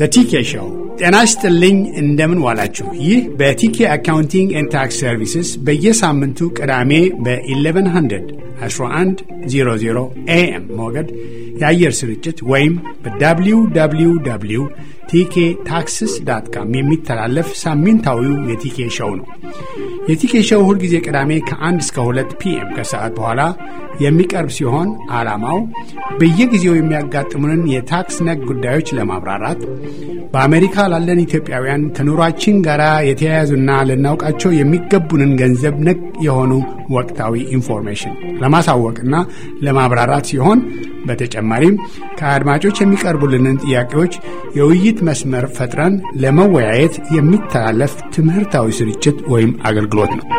በቲኬ ሾው ጤና ይስጥልኝ። እንደምን ዋላችሁ? ይህ በቲኬ አካውንቲንግ ኤንድ ታክስ ሰርቪስስ በየሳምንቱ ቅዳሜ በ1100 1100 ኤኤም ሞገድ የአየር ስርጭት ወይም በwww ቲኬ ታክስስ ዳት ካም የሚተላለፍ ሳምንታዊው የቲኬ ሾው ነው። የቲኬ ሾው ሁልጊዜ ቅዳሜ ከ1 እስከ 2 ፒኤም ከሰዓት በኋላ የሚቀርብ ሲሆን ዓላማው በየጊዜው የሚያጋጥሙንን የታክስ ነክ ጉዳዮች ለማብራራት በአሜሪካ ላለን ኢትዮጵያውያን ከኑሯችን ጋር የተያያዙና ልናውቃቸው የሚገቡንን ገንዘብ ነክ የሆኑ ወቅታዊ ኢንፎርሜሽን ለማሳወቅና ለማብራራት ሲሆን በተጨማሪም ከአድማጮች የሚቀርቡልንን ጥያቄዎች የውይይት መስመር ፈጥረን ለመወያየት የሚተላለፍ ትምህርታዊ ስርጭት ወይም አገልግሎት ነው።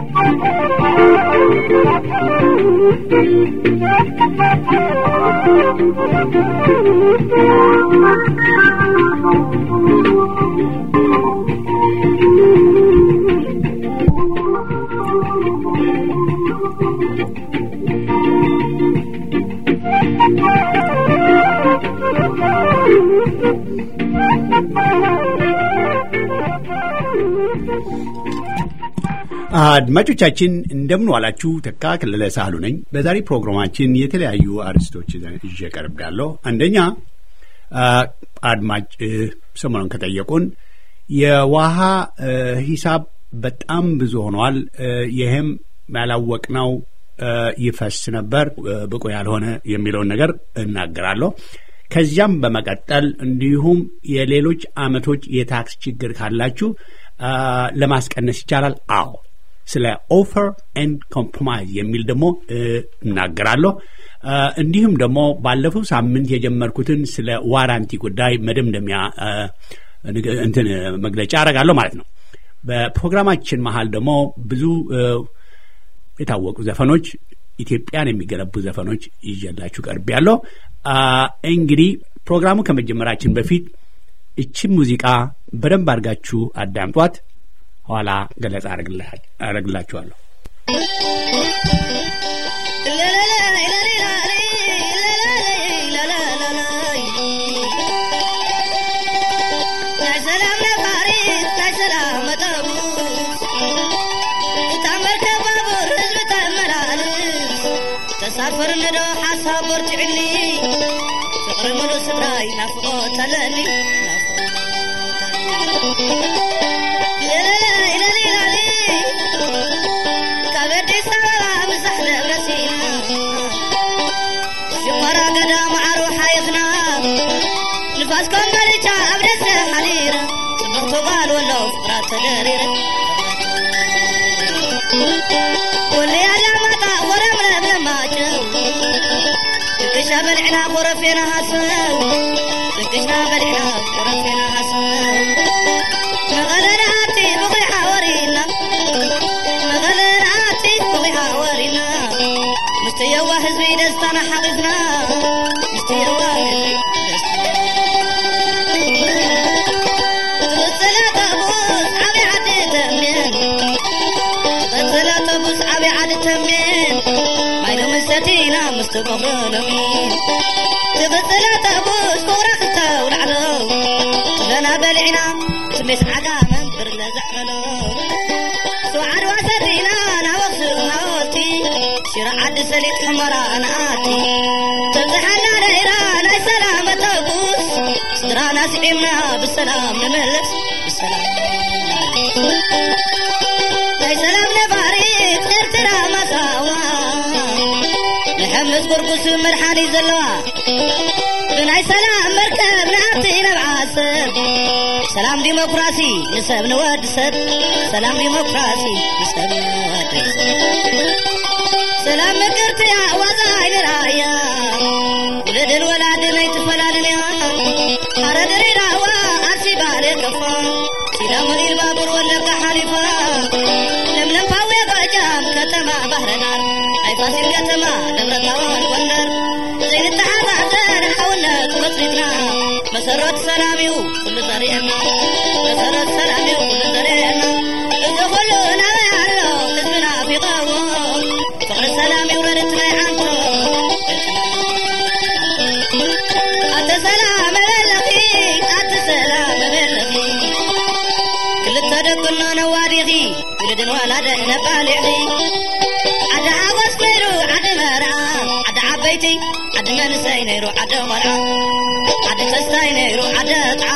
አድማጮቻችን እንደምን ዋላችሁ። ተካ ክልለ ሳህሉ ነኝ። በዛሬ ፕሮግራማችን የተለያዩ አርዕስቶች ይዤ ቀርብ ያለሁ። አንደኛ አድማጭ ሰሞኑን ከጠየቁን የውሃ ሂሳብ በጣም ብዙ ሆኗል። ይህም ያላወቅነው ይፈስ ነበር ብቁ ያልሆነ የሚለውን ነገር እናገራለሁ። ከዚያም በመቀጠል እንዲሁም የሌሎች አመቶች የታክስ ችግር ካላችሁ ለማስቀነስ ይቻላል። አዎ ስለ ኦፈር ኤንድ ኮምፕሮማይዝ የሚል ደግሞ እናገራለሁ። እንዲሁም ደግሞ ባለፈው ሳምንት የጀመርኩትን ስለ ዋራንቲ ጉዳይ መደምደሚያ እንትን መግለጫ አደርጋለሁ ማለት ነው። በፕሮግራማችን መሀል ደግሞ ብዙ የታወቁ ዘፈኖች ኢትዮጵያን የሚገነቡ ዘፈኖች ይዤላችሁ ቀርብ ያለው እንግዲህ ፕሮግራሙ ከመጀመራችን በፊት እቺን ሙዚቃ በደንብ አድርጋችሁ አዳምጧት። ኋላ ገለጻ አረግላችኋለሁ። ተሳፈር ነዶ ሓሳብ በርትዕኒ ፍቅሪ ሙሉእ ስድራይ ናፍቆ ተለኒ ካብ ኣዲስ ኣበባ ምሳሕ ደብረሲና ሽመራ ገዳም ዓሩ ሓይኽና ንፋስ ኮምበልቻ ኣብ ደሰ ሓሊረ ጽብቕቲ ጓል ወሎ ፍቅራ ተደሪረ ወለያ ዳማጣ ኮረምረ ብለማጭው ጥቅሻ በልዕና ኮረፌና ሃስብ ጥቅሻ በልዕና ኮረፌና ሃስብ መቐለናቲ ብቑሕ ወሪና መቐለናቲ ብቑሕ ወሪና ምስቲ የዋ ህዝቢ ደስታና ሓቂፍና ምስቲ የዋ ህዝቢ ትቕፅለ ጠቡስ ዓብይ ዓዲ ተሜን ትቕፅለ ጠቡስ ዓብይ ዓዲ ተሜን ማይሎ ምሰቲና ምስቲ ቆኽሮ ለሚን ትቕፅለ ጠቡስ ክቡራ ክልተ ውላዕሎ ጥለና በሊዕና ስሜስ ዓጋመን ብርለ ዘዕረሎ ስዋዓድዋ ሰሪና ናብ ኣኽሱም ሃወልቲ ሽረ ዓዲ ሰሊጥ ሕመራ ንኣቲ ተብዝሓና ነይራ ናይ ሰላም ተጉስ ስድራና ስዒምና ብሰላም ንመለስ ብሰላም ናይ ሰላም ነባሪት ኤርትራ ማሳዋ ንሕምስ ጉርጉስ መድሓኒት ዘለዋ ብናይ ሰላም መርከብ ንኣቲ ነብዓሰብ ሰላም ዲሞክራሲ ንሰብ ንወዲ ሰብ ሰላም ዲሞክራሲ ንሰብ ንወዲ ሰብ ሰላም ምቅርትያ ዋዛይ ንራያ ውልድን ወላድን ኣይትፈላልን እያ ሓረ ድሬዳዋ ኣርሲ ባሌ ከፋ ሲዳሞ ኢልባቡር ወለጋ ሓሊፋ ለምለም ፓዌ ጎጃም ከተማ ባህረዳር ናይ ፋሲል ከተማ ደብረታቦር ጎንደር ዘይንተሓዛዘን ሓውነት መስሪትና መሰረት ሰላም እዩ ኩሉ ዘርእየና መሰረት ሰላም እዩ ኩሉ ዘርእየና እዚ ኩሉ ናበይ ኣሎ ህዝብና ፊቐዎ ፍቅሪ ሰላም ይውረድ ናይ ዓንቶ ኣተ ሰላም መለለኺ ኣተ ሰላም ወላደ ነባልዕሊ ዓደ ሓጎስ ነይሩ ዓደ መርዓ ዓደ ዓበይቲ ዓደ መንሰይ ነይሩ ዓደ ቆልዓ ዓደ ተስታይ ነይሩ ዓደ ጣዓ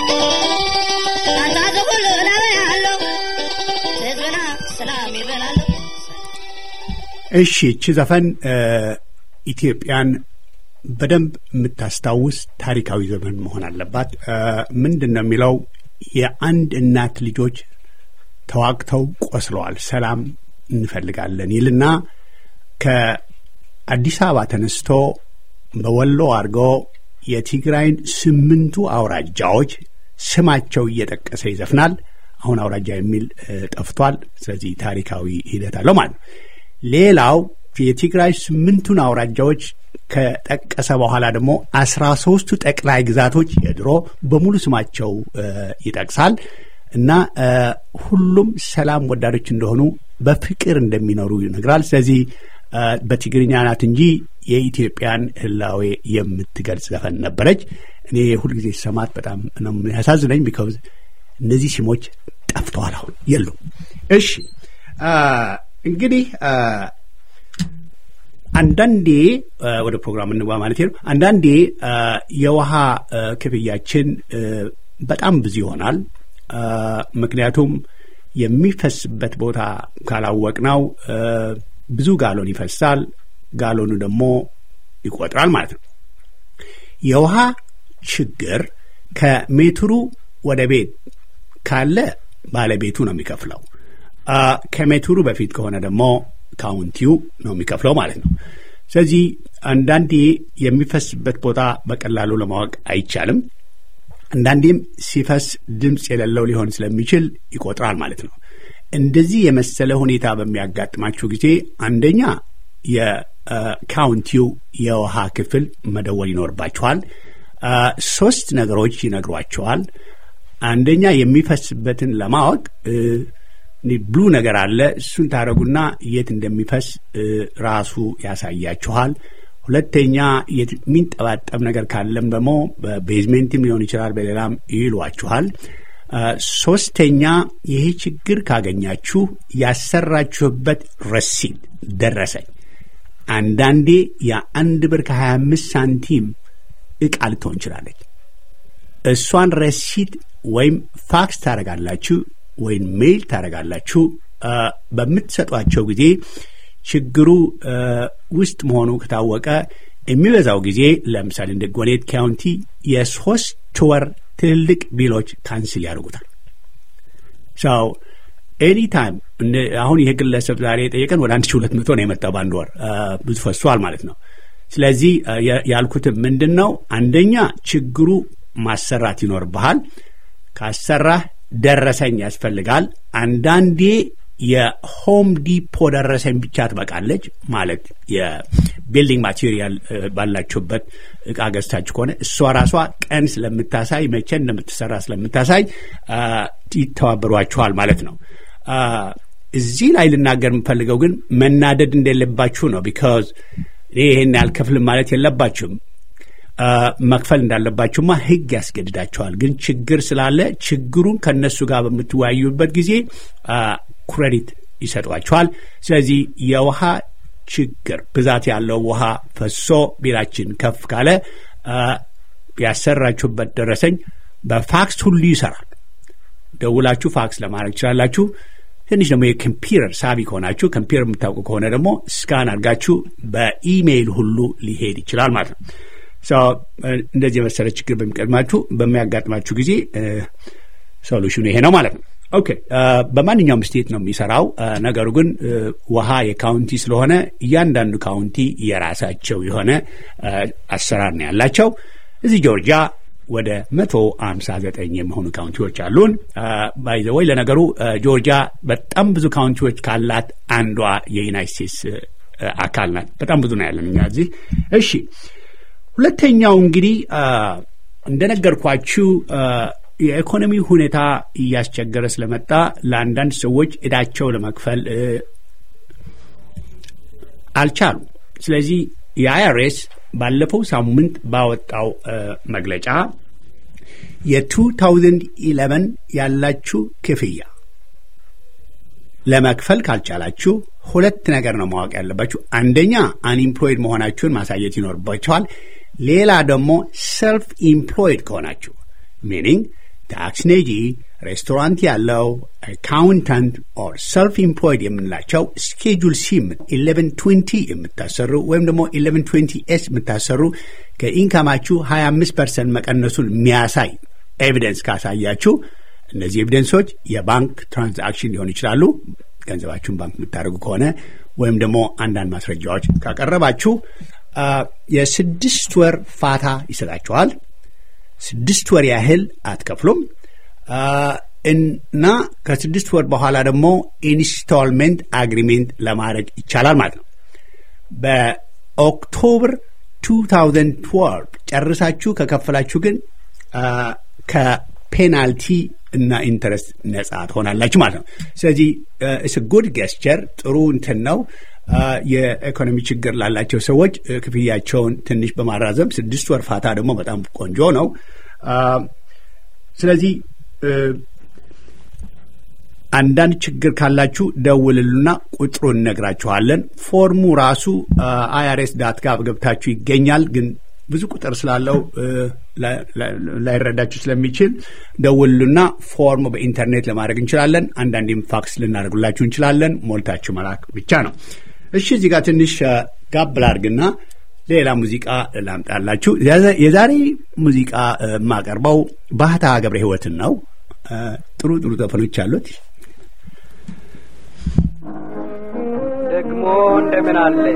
ናታ ዝኩሉ ናበይ ኣሎ ህዝብና ሰላም ይበል ኣሎ እሺ እቺ ዘፈን ኢትዮጵያን በደንብ የምታስታውስ ታሪካዊ ዘመን መሆን አለባት። ምንድን ነው የሚለው የአንድ እናት ልጆች ተዋግተው ቆስለዋል፣ ሰላም እንፈልጋለን ይልና ከአዲስ አበባ ተነስቶ በወሎ አድርጎ የትግራይን ስምንቱ አውራጃዎች ስማቸው እየጠቀሰ ይዘፍናል። አሁን አውራጃ የሚል ጠፍቷል። ስለዚህ ታሪካዊ ሂደት አለው ማለት ነው። ሌላው የትግራይ ስምንቱን አውራጃዎች ከጠቀሰ በኋላ ደግሞ አስራ ሶስቱ ጠቅላይ ግዛቶች የድሮ በሙሉ ስማቸው ይጠቅሳል እና ሁሉም ሰላም ወዳዶች እንደሆኑ በፍቅር እንደሚኖሩ ይነግራል። ስለዚህ በትግርኛ ናት እንጂ የኢትዮጵያን ሕላዌ የምትገልጽ ዘፈን ነበረች። እኔ ሁልጊዜ ሰማት በጣም ነው ያሳዝነኝ። ቢካውዝ እነዚህ ስሞች ጠፍተዋል፣ አሁን የሉም። እሺ እንግዲህ አንዳንዴ ወደ ፕሮግራም እንግባ ማለት ነው። አንዳንዴ የውሃ ክፍያችን በጣም ብዙ ይሆናል። ምክንያቱም የሚፈስበት ቦታ ካላወቅነው ብዙ ጋሎን ይፈሳል። ጋሎኑ ደግሞ ይቆጥራል ማለት ነው። የውሃ ችግር ከሜትሩ ወደ ቤት ካለ ባለቤቱ ነው የሚከፍለው። ከሜትሩ በፊት ከሆነ ደግሞ ካውንቲው ነው የሚከፍለው ማለት ነው። ስለዚህ አንዳንዴ የሚፈስበት ቦታ በቀላሉ ለማወቅ አይቻልም። አንዳንዴም ሲፈስ ድምፅ የሌለው ሊሆን ስለሚችል ይቆጥራል ማለት ነው። እንደዚህ የመሰለ ሁኔታ በሚያጋጥማችሁ ጊዜ አንደኛ የካውንቲው የውሃ ክፍል መደወል ይኖርባችኋል። ሶስት ነገሮች ይነግሯቸዋል። አንደኛ የሚፈስበትን ለማወቅ ብሉ ነገር አለ። እሱን ታደረጉና የት እንደሚፈስ ራሱ ያሳያችኋል። ሁለተኛ የሚንጠባጠብ ነገር ካለም ደግሞ በቤዝሜንትም ሊሆን ይችላል፣ በሌላም ይሏችኋል። ሶስተኛ ይሄ ችግር ካገኛችሁ ያሰራችሁበት ረሲድ ደረሰኝ አንዳንዴ የአንድ ብር ከሀያ አምስት ሳንቲም እቃ ልትሆን ይችላለች። እሷን ረሲድ ወይም ፋክስ ታደረጋላችሁ ወይም ሜይል ታደረጋላችሁ። በምትሰጧቸው ጊዜ ችግሩ ውስጥ መሆኑ ከታወቀ የሚበዛው ጊዜ ለምሳሌ እንደ ጎኔት ካውንቲ የሶስት ወር ትልልቅ ቢሎች ካንስል ያደርጉታል። ሰው ኤኒ ታይም አሁን ይሄ ግለሰብ ዛሬ የጠየቀን ወደ አንድ ሺህ ሁለት መቶ ነው የመጣው በአንድ ወር ብዙ ፈሷል ማለት ነው። ስለዚህ ያልኩትም ምንድን ነው አንደኛ ችግሩ ማሰራት ይኖርብሃል። ካሰራህ ደረሰኝ ያስፈልጋል። አንዳንዴ የሆም ዲፖ ደረሰኝ ብቻ ትበቃለች። ማለት የቢልዲንግ ማቴሪያል ባላችሁበት እቃ ገዝታችሁ ከሆነ እሷ ራሷ ቀን ስለምታሳይ መቼ እንደምትሰራ ስለምታሳይ ይተባበሯችኋል ማለት ነው። እዚህ ላይ ልናገር የምፈልገው ግን መናደድ እንደሌለባችሁ ነው። ቢካዝ እኔ ይሄን ያልከፍልም ማለት የለባችሁም። መክፈል እንዳለባችሁማ ሕግ ያስገድዳቸዋል። ግን ችግር ስላለ ችግሩን ከእነሱ ጋር በምትወያዩበት ጊዜ ክሬዲት ይሰጧቸዋል። ስለዚህ የውሃ ችግር ብዛት ያለው ውሃ ፈሶ ቤታችን ከፍ ካለ ያሰራችሁበት ደረሰኝ በፋክስ ሁሉ ይሰራል። ደውላችሁ ፋክስ ለማድረግ ትችላላችሁ። ትንሽ ደግሞ የኮምፒውተር ሳቢ ከሆናችሁ ኮምፒውተር የምታውቁ ከሆነ ደግሞ ስካን አድርጋችሁ በኢሜይል ሁሉ ሊሄድ ይችላል ማለት ነው። እንደዚህ የመሰለ ችግር በሚቀድማችሁ በሚያጋጥማችሁ ጊዜ ሶሉሽኑ ይሄ ነው ማለት ነው። ኦኬ በማንኛውም ስቴት ነው የሚሰራው። ነገሩ ግን ውሃ የካውንቲ ስለሆነ እያንዳንዱ ካውንቲ የራሳቸው የሆነ አሰራር ነው ያላቸው። እዚህ ጆርጂያ ወደ መቶ አምሳ ዘጠኝ የሚሆኑ ካውንቲዎች አሉን። ባይዘወይ ለነገሩ ጆርጂያ በጣም ብዙ ካውንቲዎች ካላት አንዷ የዩናይት ስቴትስ አካል ናት። በጣም ብዙ ነው ያለን እኛ እዚህ። እሺ ሁለተኛው እንግዲህ እንደነገርኳችሁ የኢኮኖሚ ሁኔታ እያስቸገረ ስለመጣ ለአንዳንድ ሰዎች እዳቸው ለመክፈል አልቻሉም። ስለዚህ የአይአርኤስ ባለፈው ሳምንት ባወጣው መግለጫ የ2011 ያላችሁ ክፍያ ለመክፈል ካልቻላችሁ ሁለት ነገር ነው ማወቅ ያለባችሁ። አንደኛ አንኢምፕሎይድ መሆናችሁን ማሳየት ይኖርባችኋል። ሌላ ደግሞ ሰልፍ ኢምፕሎይድ ከሆናችሁ ሚኒንግ ታክስ ነጂ፣ ሬስቶራንት ያለው አካውንታንት ኦር ሰልፍ ኢምፕሎይድ የምንላቸው ስኬጁል ሲ ኢሌቨን ትዌንቲ የምታሰሩ ወይም ደግሞ ኢሌቨን ትዌንቲ ኤስ የምታሰሩ ከኢንካማችሁ ሀያ አምስት ፐርሰንት መቀነሱን የሚያሳይ ኤቪደንስ ካሳያችሁ እነዚህ ኤቪደንሶች የባንክ ትራንዛክሽን ሊሆኑ ይችላሉ። ገንዘባችሁን ባንክ የምታደርጉ ከሆነ ወይም ደግሞ አንዳንድ ማስረጃዎች ካቀረባችሁ የስድስት ወር ፋታ ይሰጣችኋል። ስድስት ወር ያህል አትከፍሉም እና ከስድስት ወር በኋላ ደግሞ ኢንስቶልሜንት አግሪሜንት ለማድረግ ይቻላል ማለት ነው። በኦክቶበር 2012 ጨርሳችሁ ከከፈላችሁ ግን ከፔናልቲ እና ኢንተረስት ነጻ ትሆናላችሁ ማለት ነው። ስለዚህ እስ ጉድ ገስቸር ጥሩ እንትን ነው። የኢኮኖሚ ችግር ላላቸው ሰዎች ክፍያቸውን ትንሽ በማራዘም ስድስት ወር ፋታ ደግሞ በጣም ቆንጆ ነው። ስለዚህ አንዳንድ ችግር ካላችሁ ደውልሉና ቁጥሩን እነግራችኋለን። ፎርሙ ራሱ አይአርኤስ ዳት ጋብ ገብታችሁ ይገኛል ግን ብዙ ቁጥር ስላለው ላይረዳችሁ ስለሚችል ደውሉና ፎርም በኢንተርኔት ለማድረግ እንችላለን። አንዳንዴም ፋክስ ልናደርጉላችሁ እንችላለን። ሞልታችሁ መላክ ብቻ ነው። እሺ፣ እዚህ ጋር ትንሽ ጋብ ላድርግና ሌላ ሙዚቃ ላምጣላችሁ። የዛሬ ሙዚቃ የማቀርበው ባህታ ገብረ ሕይወትን ነው። ጥሩ ጥሩ ዘፈኖች አሉት። ደግሞ እንደምን አለሽ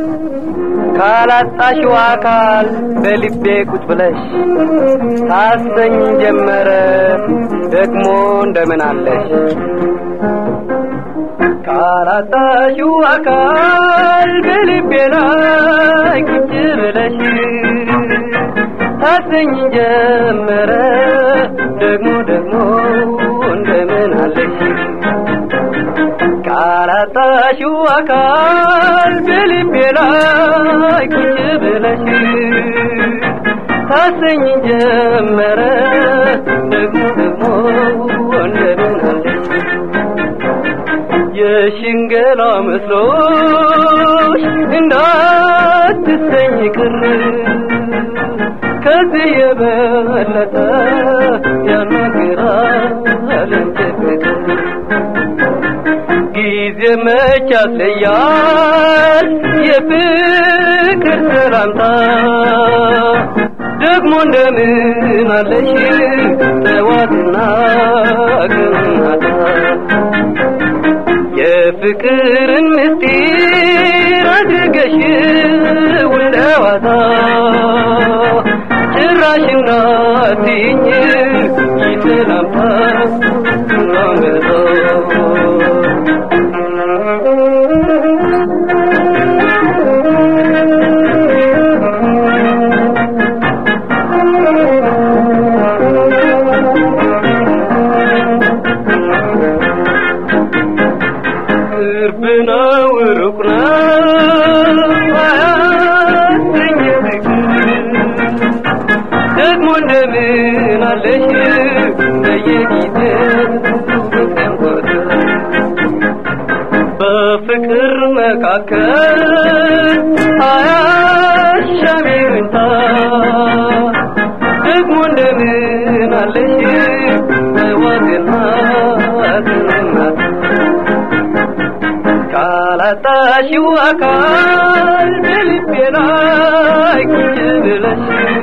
ካላጣሽው አካል በልቤ ቁጭ ብለሽ ታሰኝ ጀመረ ደግሞ እንደምን አለሽ ካላጣሽው አካል በልቤ ላይ ቁጭ ብለሽ ታሰኝ ጀመረ ደግሞ ደግሞ እንደምን አለሽ ካላጣሽው አካል በልቤ ላይ ቁጭ ብለሽ ታሰኝ ጀመረ ደግሞ ደግሞ እንደምን አለሽ የሽንገላ መስሎሽ እንዳትሰኝ ቅር ከዚህ የበለጠ ያናግራል ፍቅር ጊዜ መች ያስለያል የፍቅር ሰላምታ ደግሞ እንደምን አለሽ ጠዋትና ግናታ የፍቅርን ምስጢር አድርገሽ ውለዋታ ጭራሽ እንዳትይኝ ይሰላምታ ናመጣ ቅርብ ነው ሩቅ ነው አያሰኝ ፍቅር ደግሞ እንደምን አለሽ በየጊዜው በቀንቆት በፍቅር መካከል አያሻም ይሁንታ ደግሞ እንደምን አለሽ በዋግና ትናት ካላጣሽው አካል በልቤ ላይ ቁጭ ብለሽ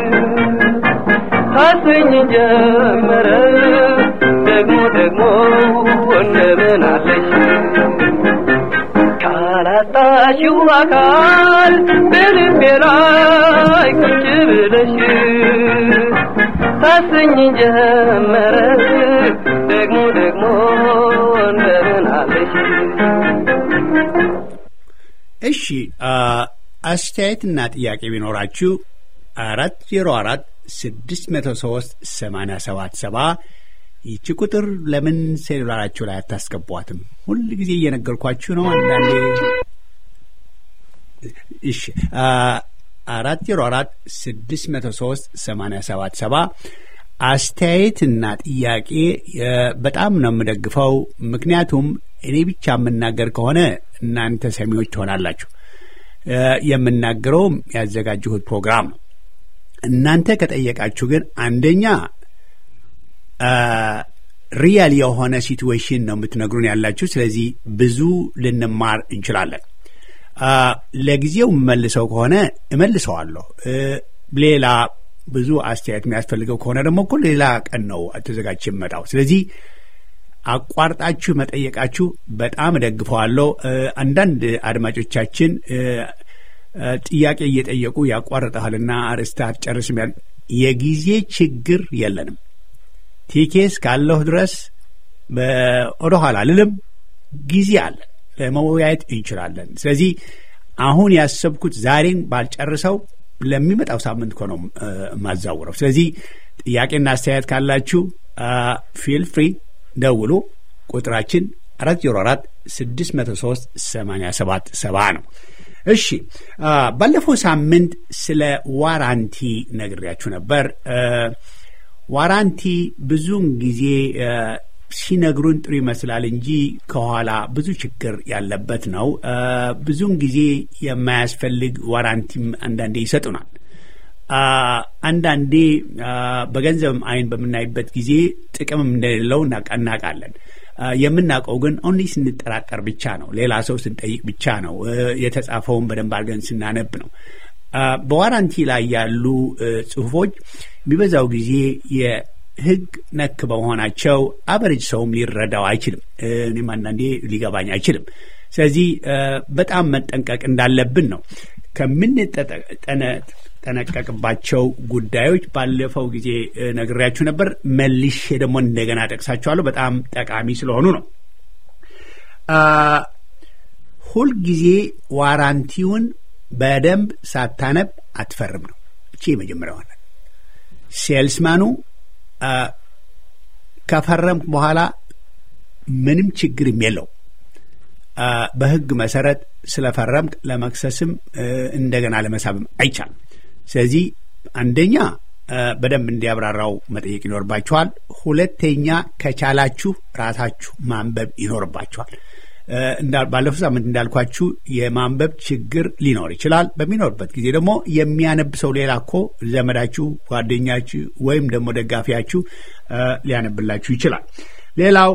ታሰኝ ጀመረ ደግሞ ደግሞ እንደምን አለሽ ካላጣሽው አካል በልቤ ላይ ቁጭ ብለሽ ታሰኝ ጀመረ ደግሞ ደግሞ እንደምን አለሽ እሺ አስተያየትና ጥያቄ ቢኖራችሁ አራት ዜሮ አራት ስድስት መቶ ሶስት ሰማንያ ሰባት ሰባ ይቺ ቁጥር ለምን ሴሉላራችሁ ላይ አታስገቧትም? ሁል ጊዜ እየነገርኳችሁ ነው። አንዳንዴ እሺ አራት ዜሮ አራት ስድስት መቶ ሶስት ሰማንያ ሰባት ሰባ አስተያየትና ጥያቄ በጣም ነው የምደግፈው። ምክንያቱም እኔ ብቻ የምናገር ከሆነ እናንተ ሰሚዎች ትሆናላችሁ። የምናገረውም ያዘጋጀሁት ፕሮግራም ነው። እናንተ ከጠየቃችሁ ግን አንደኛ ሪያል የሆነ ሲትዌሽን ነው የምትነግሩን ያላችሁ። ስለዚህ ብዙ ልንማር እንችላለን። ለጊዜው የምመልሰው ከሆነ እመልሰዋለሁ። ሌላ ብዙ አስተያየት የሚያስፈልገው ከሆነ ደግሞ እኮ ሌላ ቀን ነው ተዘጋጅ የመጣው። ስለዚህ አቋርጣችሁ መጠየቃችሁ በጣም እደግፈዋለሁ። አንዳንድ አድማጮቻችን ጥያቄ እየጠየቁ ያቋርጠሃልና አርዕስት አትጨርስም። የጊዜ ችግር የለንም። ቲኬስ ካለሁ ድረስ ወደ ኋላ ልልም ጊዜ አለ፣ ለመወያየት እንችላለን። ስለዚህ አሁን ያሰብኩት ዛሬን ባልጨርሰው ለሚመጣው ሳምንት እኮ ነው የማዛውረው። ስለዚህ ጥያቄና አስተያየት ካላችሁ ፊል ፍሪ ደውሉ። ቁጥራችን አራት ዜሮ አራት ስድስት መቶ ሶስት ሰማንያ ሰባት ሰባ ነው። እሺ ባለፈው ሳምንት ስለ ዋራንቲ ነግሬያችሁ ነበር። ዋራንቲ ብዙውን ጊዜ ሲነግሩን ጥሩ ይመስላል እንጂ ከኋላ ብዙ ችግር ያለበት ነው። ብዙውን ጊዜ የማያስፈልግ ዋራንቲም አንዳንዴ ይሰጡናል። አንዳንዴ በገንዘብም አይን በምናይበት ጊዜ ጥቅምም እንደሌለው እናውቃለን። የምናውቀው ግን ኦንሊ ስንጠራጠር ብቻ ነው። ሌላ ሰው ስንጠይቅ ብቻ ነው። የተጻፈውን በደንብ አድርገን ስናነብ ነው። በዋራንቲ ላይ ያሉ ጽሁፎች የሚበዛው ጊዜ የሕግ ነክ በመሆናቸው አበሬጅ ሰውም ሊረዳው አይችልም። እኔም አንዳንዴ ሊገባኝ አይችልም። ስለዚህ በጣም መጠንቀቅ እንዳለብን ነው ከምንጠነቀቅባቸው ጉዳዮች ባለፈው ጊዜ ነግሬያችሁ ነበር። መልሼ ደግሞ እንደገና ጠቅሳችኋለሁ። በጣም ጠቃሚ ስለሆኑ ነው። ሁልጊዜ ዋራንቲውን በደንብ ሳታነብ አትፈርም ነው። እቺ የመጀመሪያ ሆነ ሴልስማኑ ከፈረምክ በኋላ ምንም ችግርም የለው። በህግ መሰረት ስለፈረምክ ለመክሰስም እንደገና ለመሳብም አይቻልም። ስለዚህ አንደኛ በደንብ እንዲያብራራው መጠየቅ ይኖርባችኋል። ሁለተኛ ከቻላችሁ ራሳችሁ ማንበብ ይኖርባችኋል። ባለፈው ሳምንት እንዳልኳችሁ የማንበብ ችግር ሊኖር ይችላል። በሚኖርበት ጊዜ ደግሞ የሚያነብ ሰው ሌላ እኮ ዘመዳችሁ፣ ጓደኛችሁ ወይም ደግሞ ደጋፊያችሁ ሊያነብላችሁ ይችላል። ሌላው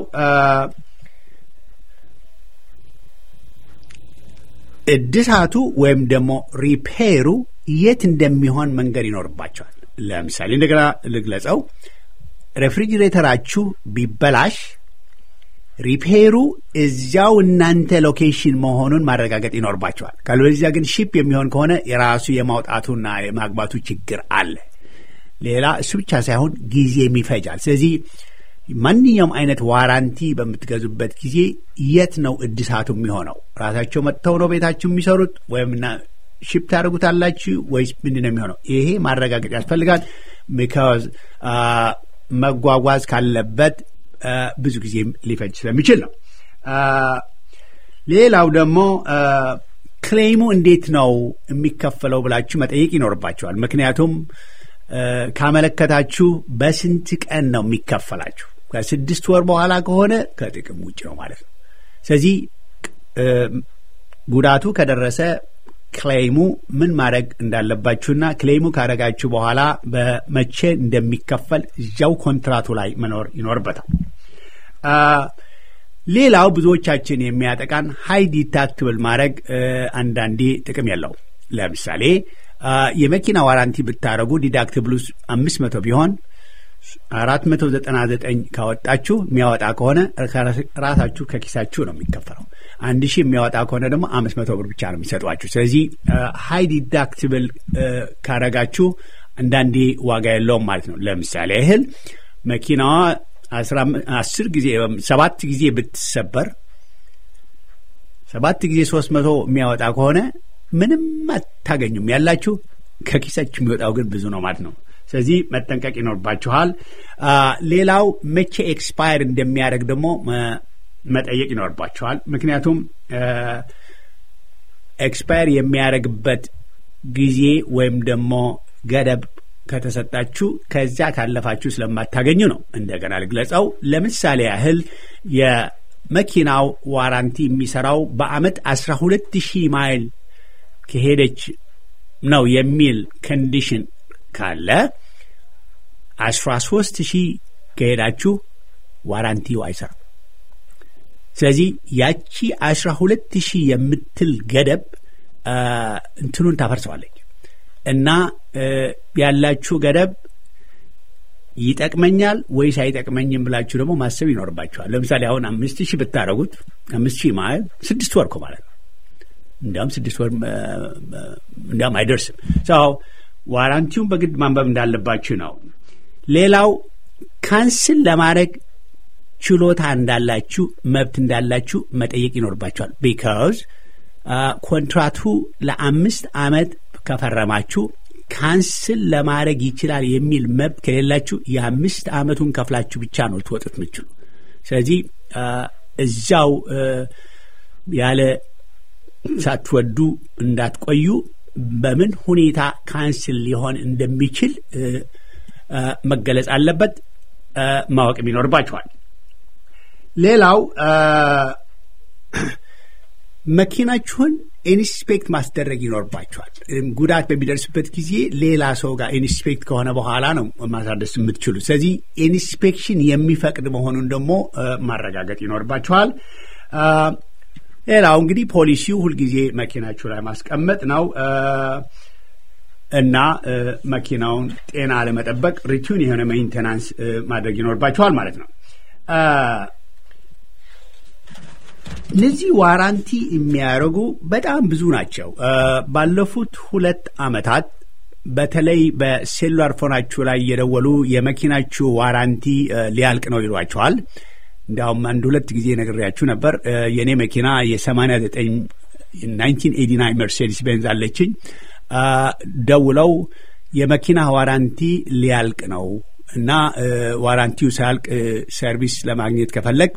እድሳቱ ወይም ደግሞ ሪፔሩ የት እንደሚሆን መንገድ ይኖርባቸዋል። ለምሳሌ እንደገና ልግለጸው። ሬፍሪጅሬተራችሁ ቢበላሽ ሪፔሩ እዚያው እናንተ ሎኬሽን መሆኑን ማረጋገጥ ይኖርባቸዋል። ካልበለዚያ ግን ሺፕ የሚሆን ከሆነ የራሱ የማውጣቱና የማግባቱ ችግር አለ። ሌላ እሱ ብቻ ሳይሆን ጊዜም ይፈጃል። ስለዚህ ማንኛውም አይነት ዋራንቲ በምትገዙበት ጊዜ የት ነው እድሳቱ የሚሆነው? ራሳቸው መጥተው ነው ቤታችሁ የሚሰሩት ወይም ሺፕ ታደርጉታላችሁ ወይስ ምንድን ነው የሚሆነው? ይሄ ማረጋገጥ ያስፈልጋል። ቢካዝ መጓጓዝ ካለበት ብዙ ጊዜም ሊፈጅ ስለሚችል ነው። ሌላው ደግሞ ክሌይሙ እንዴት ነው የሚከፈለው ብላችሁ መጠየቅ ይኖርባቸዋል። ምክንያቱም ካመለከታችሁ በስንት ቀን ነው የሚከፈላችሁ? ከስድስት ወር በኋላ ከሆነ ከጥቅም ውጭ ነው ማለት ነው። ስለዚህ ጉዳቱ ከደረሰ ክሌይሙ ምን ማድረግ እንዳለባችሁና ክሌይሙ ካደረጋችሁ በኋላ በመቼ እንደሚከፈል እዚያው ኮንትራቱ ላይ መኖር ይኖርበታል። ሌላው ብዙዎቻችን የሚያጠቃን ሀይ ዲታክትብል ማድረግ አንዳንዴ ጥቅም የለው። ለምሳሌ የመኪና ዋራንቲ ብታደረጉ ዲዳክትብሉ አምስት መቶ ቢሆን አራት መቶ ዘጠና ዘጠኝ ካወጣችሁ የሚያወጣ ከሆነ ራሳችሁ ከኪሳችሁ ነው የሚከፈለው። አንድ ሺህ የሚያወጣ ከሆነ ደግሞ አምስት መቶ ብር ብቻ ነው የሚሰጧችሁ። ስለዚህ ሀይ ዲዳክትብል ካረጋችሁ አንዳንዴ ዋጋ የለውም ማለት ነው። ለምሳሌ ያህል መኪናዋ አስር ጊዜ ሰባት ጊዜ ብትሰበር ሰባት ጊዜ ሶስት መቶ የሚያወጣ ከሆነ ምንም አታገኙም ያላችሁ፣ ከኪሳችሁ የሚወጣው ግን ብዙ ነው ማለት ነው። ስለዚህ መጠንቀቅ ይኖርባችኋል። ሌላው መቼ ኤክስፓየር እንደሚያደርግ ደግሞ መጠየቅ ይኖርባችኋል። ምክንያቱም ኤክስፓየር የሚያደርግበት ጊዜ ወይም ደግሞ ገደብ ከተሰጣችሁ ከዚያ ካለፋችሁ ስለማታገኙ ነው። እንደገና ልግለጸው። ለምሳሌ ያህል መኪናው ዋራንቲ የሚሰራው በአመት አስራ ሁለት ሺህ ማይል ከሄደች ነው የሚል ኮንዲሽን ካለ አስራ ሶስት ሺህ ከሄዳችሁ ዋራንቲው አይሰራም። ስለዚህ ያቺ አስራ ሁለት ሺህ የምትል ገደብ እንትኑን ታፈርሰዋለች እና ያላችሁ ገደብ ይጠቅመኛል ወይስ አይጠቅመኝም ብላችሁ ደግሞ ማሰብ ይኖርባችኋል። ለምሳሌ አሁን አምስት ሺህ ብታደረጉት አምስት ሺህ ማለት ስድስት ወር እኮ ማለት ነው። እንዲያውም ስድስት ወር እንዲያውም አይደርስም። ሰው ዋራንቲውን በግድ ማንበብ እንዳለባችሁ ነው። ሌላው ካንስል ለማድረግ ችሎታ እንዳላችሁ መብት እንዳላችሁ መጠየቅ ይኖርባችኋል። ቢካዝ ኮንትራቱ ለአምስት ዓመት ከፈረማችሁ ካንስል ለማድረግ ይችላል የሚል መብት ከሌላችሁ የአምስት ዓመቱን ከፍላችሁ ብቻ ነው ልትወጡት የምችሉ። ስለዚህ እዛው ያለ ሳትወዱ እንዳትቆዩ በምን ሁኔታ ካንስል ሊሆን እንደሚችል መገለጽ አለበት፣ ማወቅም ይኖርባችኋል። ሌላው መኪናችሁን ኢንስፔክት ማስደረግ ይኖርባችኋል። ጉዳት በሚደርስበት ጊዜ ሌላ ሰው ጋር ኢንስፔክት ከሆነ በኋላ ነው ማሳደስ የምትችሉ። ስለዚህ ኢንስፔክሽን የሚፈቅድ መሆኑን ደግሞ ማረጋገጥ ይኖርባችኋል። ሌላው እንግዲህ ፖሊሲው ሁልጊዜ መኪናችሁ ላይ ማስቀመጥ ነው እና መኪናውን ጤና ለመጠበቅ ሪቱን የሆነ ሜንቴናንስ ማድረግ ይኖርባችኋል ማለት ነው። እነዚህ ዋራንቲ የሚያደርጉ በጣም ብዙ ናቸው። ባለፉት ሁለት ዓመታት በተለይ በሴሉላር ፎናችሁ ላይ እየደወሉ የመኪናችሁ ዋራንቲ ሊያልቅ ነው ይሏቸዋል። እንዲያውም አንድ ሁለት ጊዜ ነግሬያችሁ ነበር። የእኔ መኪና የሰማንያ ዘጠኝ ናይንቲን ኤቲ ናይን መርሴዲስ ቤንዝ አለችኝ። ደውለው የመኪና ዋራንቲ ሊያልቅ ነው እና ዋራንቲው ሳያልቅ ሰርቪስ ለማግኘት ከፈለግ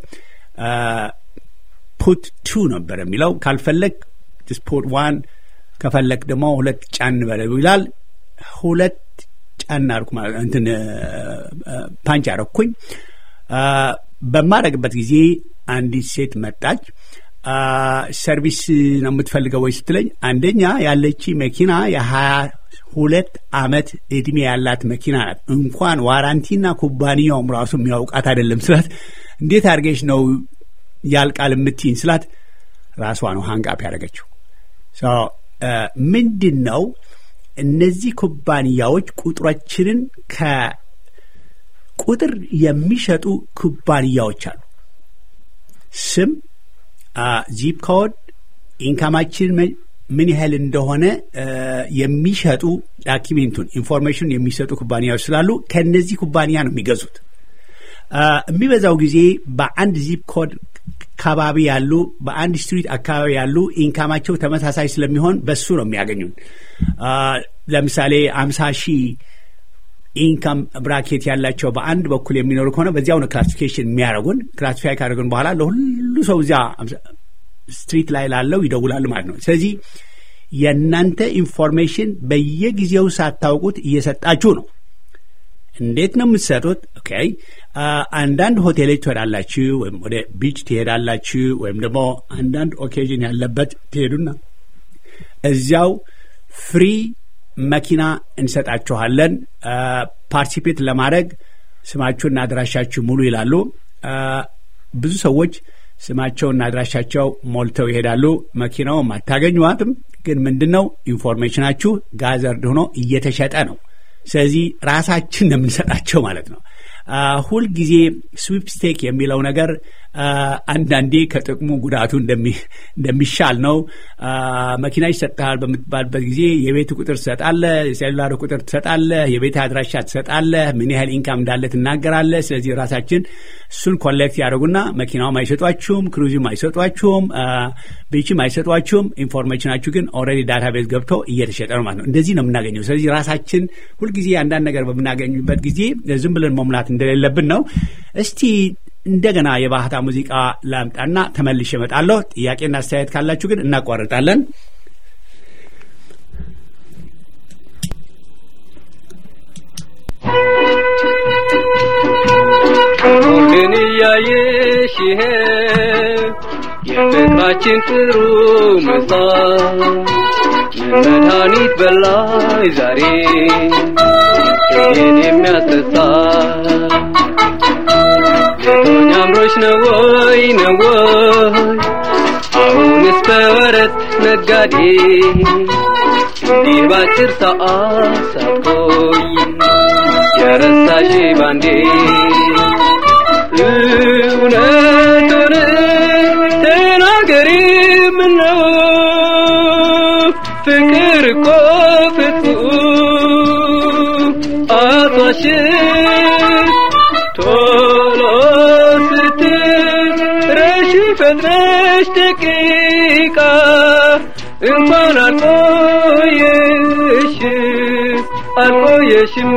ፑት ቱ ነበር የሚለው። ካልፈለግ ፑት ዋን፣ ከፈለግ ደግሞ ሁለት ጫን በለው ይላል። ሁለት ጫን አርኩ እንትን ፓንች አረኩኝ። በማድረግበት ጊዜ አንዲት ሴት መጣች። ሰርቪስ ነው የምትፈልገው ወይ ስትለኝ፣ አንደኛ ያለች መኪና የሀያ ሁለት ዓመት እድሜ ያላት መኪና ናት። እንኳን ዋራንቲና ኩባንያውም ራሱ የሚያውቃት አይደለም ስላት፣ እንዴት አድርገሽ ነው ያልቃል የምትይኝ ስላት፣ ራሷ ነው ሀንቃፕ ያደረገችው። ምንድን ነው እነዚህ ኩባንያዎች ቁጥሮችንን ከቁጥር የሚሸጡ ኩባንያዎች አሉ። ስም፣ ዚፕ ኮድ፣ ኢንካማችን ምን ያህል እንደሆነ የሚሸጡ ዳኪሜንቱን ኢንፎርሜሽን የሚሰጡ ኩባንያዎች ስላሉ ከእነዚህ ኩባንያ ነው የሚገዙት። የሚበዛው ጊዜ በአንድ ዚፕ ኮድ አካባቢ ያሉ በአንድ ስትሪት አካባቢ ያሉ ኢንካማቸው ተመሳሳይ ስለሚሆን በሱ ነው የሚያገኙን። ለምሳሌ አምሳ ሺህ ኢንካም ብራኬት ያላቸው በአንድ በኩል የሚኖሩ ከሆነ በዚያው ነው ክላሲፊኬሽን የሚያደርጉን። ክላሲፋይ ካደረጉን በኋላ ለሁሉ ሰው እዚያ ስትሪት ላይ ላለው ይደውላሉ ማለት ነው። ስለዚህ የእናንተ ኢንፎርሜሽን በየጊዜው ሳታውቁት እየሰጣችሁ ነው። እንዴት ነው የምትሰጡት? ኦኬ አንዳንድ ሆቴሎች ትሄዳላችሁ፣ ወይም ወደ ቢች ትሄዳላችሁ፣ ወይም ደግሞ አንዳንድ ኦኬዥን ያለበት ትሄዱና እዚያው ፍሪ መኪና እንሰጣችኋለን። ፓርቲሲፔት ለማድረግ ስማችሁና አድራሻችሁ ሙሉ ይላሉ። ብዙ ሰዎች ስማቸውና አድራሻቸው ሞልተው ይሄዳሉ። መኪናውም አታገኟትም። ግን ምንድን ነው ኢንፎርሜሽናችሁ ጋዘርድ ሆኖ እየተሸጠ ነው። ስለዚህ ራሳችን ነው የምንሰጣቸው ማለት ነው። ሁልጊዜ ስዊፕ ስቴክ የሚለው ነገር አንዳንዴ ከጥቅሙ ጉዳቱ እንደሚሻል ነው። መኪና ይሰጥሃል በምትባልበት ጊዜ የቤት ቁጥር ትሰጣለህ፣ የሴሉላር ቁጥር ትሰጣለህ፣ የቤት አድራሻ ትሰጣለህ፣ ምን ያህል ኢንካም እንዳለ ትናገራለህ። ስለዚህ ራሳችን እሱን ኮሌክት ያደርጉና መኪናውም አይሰጧችሁም፣ ክሩዚም አይሰጧችሁም፣ ቤችም አይሰጧችሁም። ኢንፎርሜሽናችሁ ግን ኦልሬዲ ዳታቤዝ ገብቶ እየተሸጠ ነው ማለት ነው። እንደዚህ ነው የምናገኘው። ስለዚህ ራሳችን ሁልጊዜ አንዳንድ ነገር በምናገኙበት ጊዜ ዝም ብለን መሙላት እንደሌለብን ነው። እስቲ እንደገና የባህታ ሙዚቃ ላምጣና ተመልሼ እመጣለሁ። ጥያቄና አስተያየት ካላችሁ ግን እናቋርጣለን። ግን እያየሽ ነሽ ይሄ የፍቅራችን ጥሩ ምሳ መድኃኒት በላይ ዛሬ ይህን የሚያስረሳ ቶኛ አምሮች ነው ወይ ነው ወይ አሁንስ በወረት ነጋዴ እንዲህ ባጭር ሰዓት ሳትቆይ የረሳሽ ባንዴ እውነቱን ተናገሪ ምነው ፍቅር እኮ ፍጹም አቷሽን ቶሎ ስትረሺ ፈጥነሽ ደቂቃ እንኳን አልቆየሽ አልቆየሽም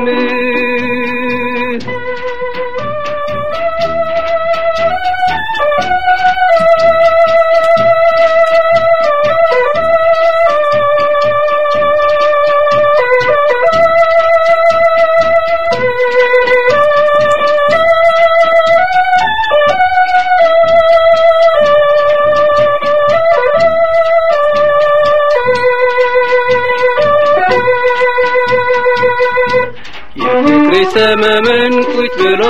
የፍቅሬ ሰመመን ቁጭ ብሎ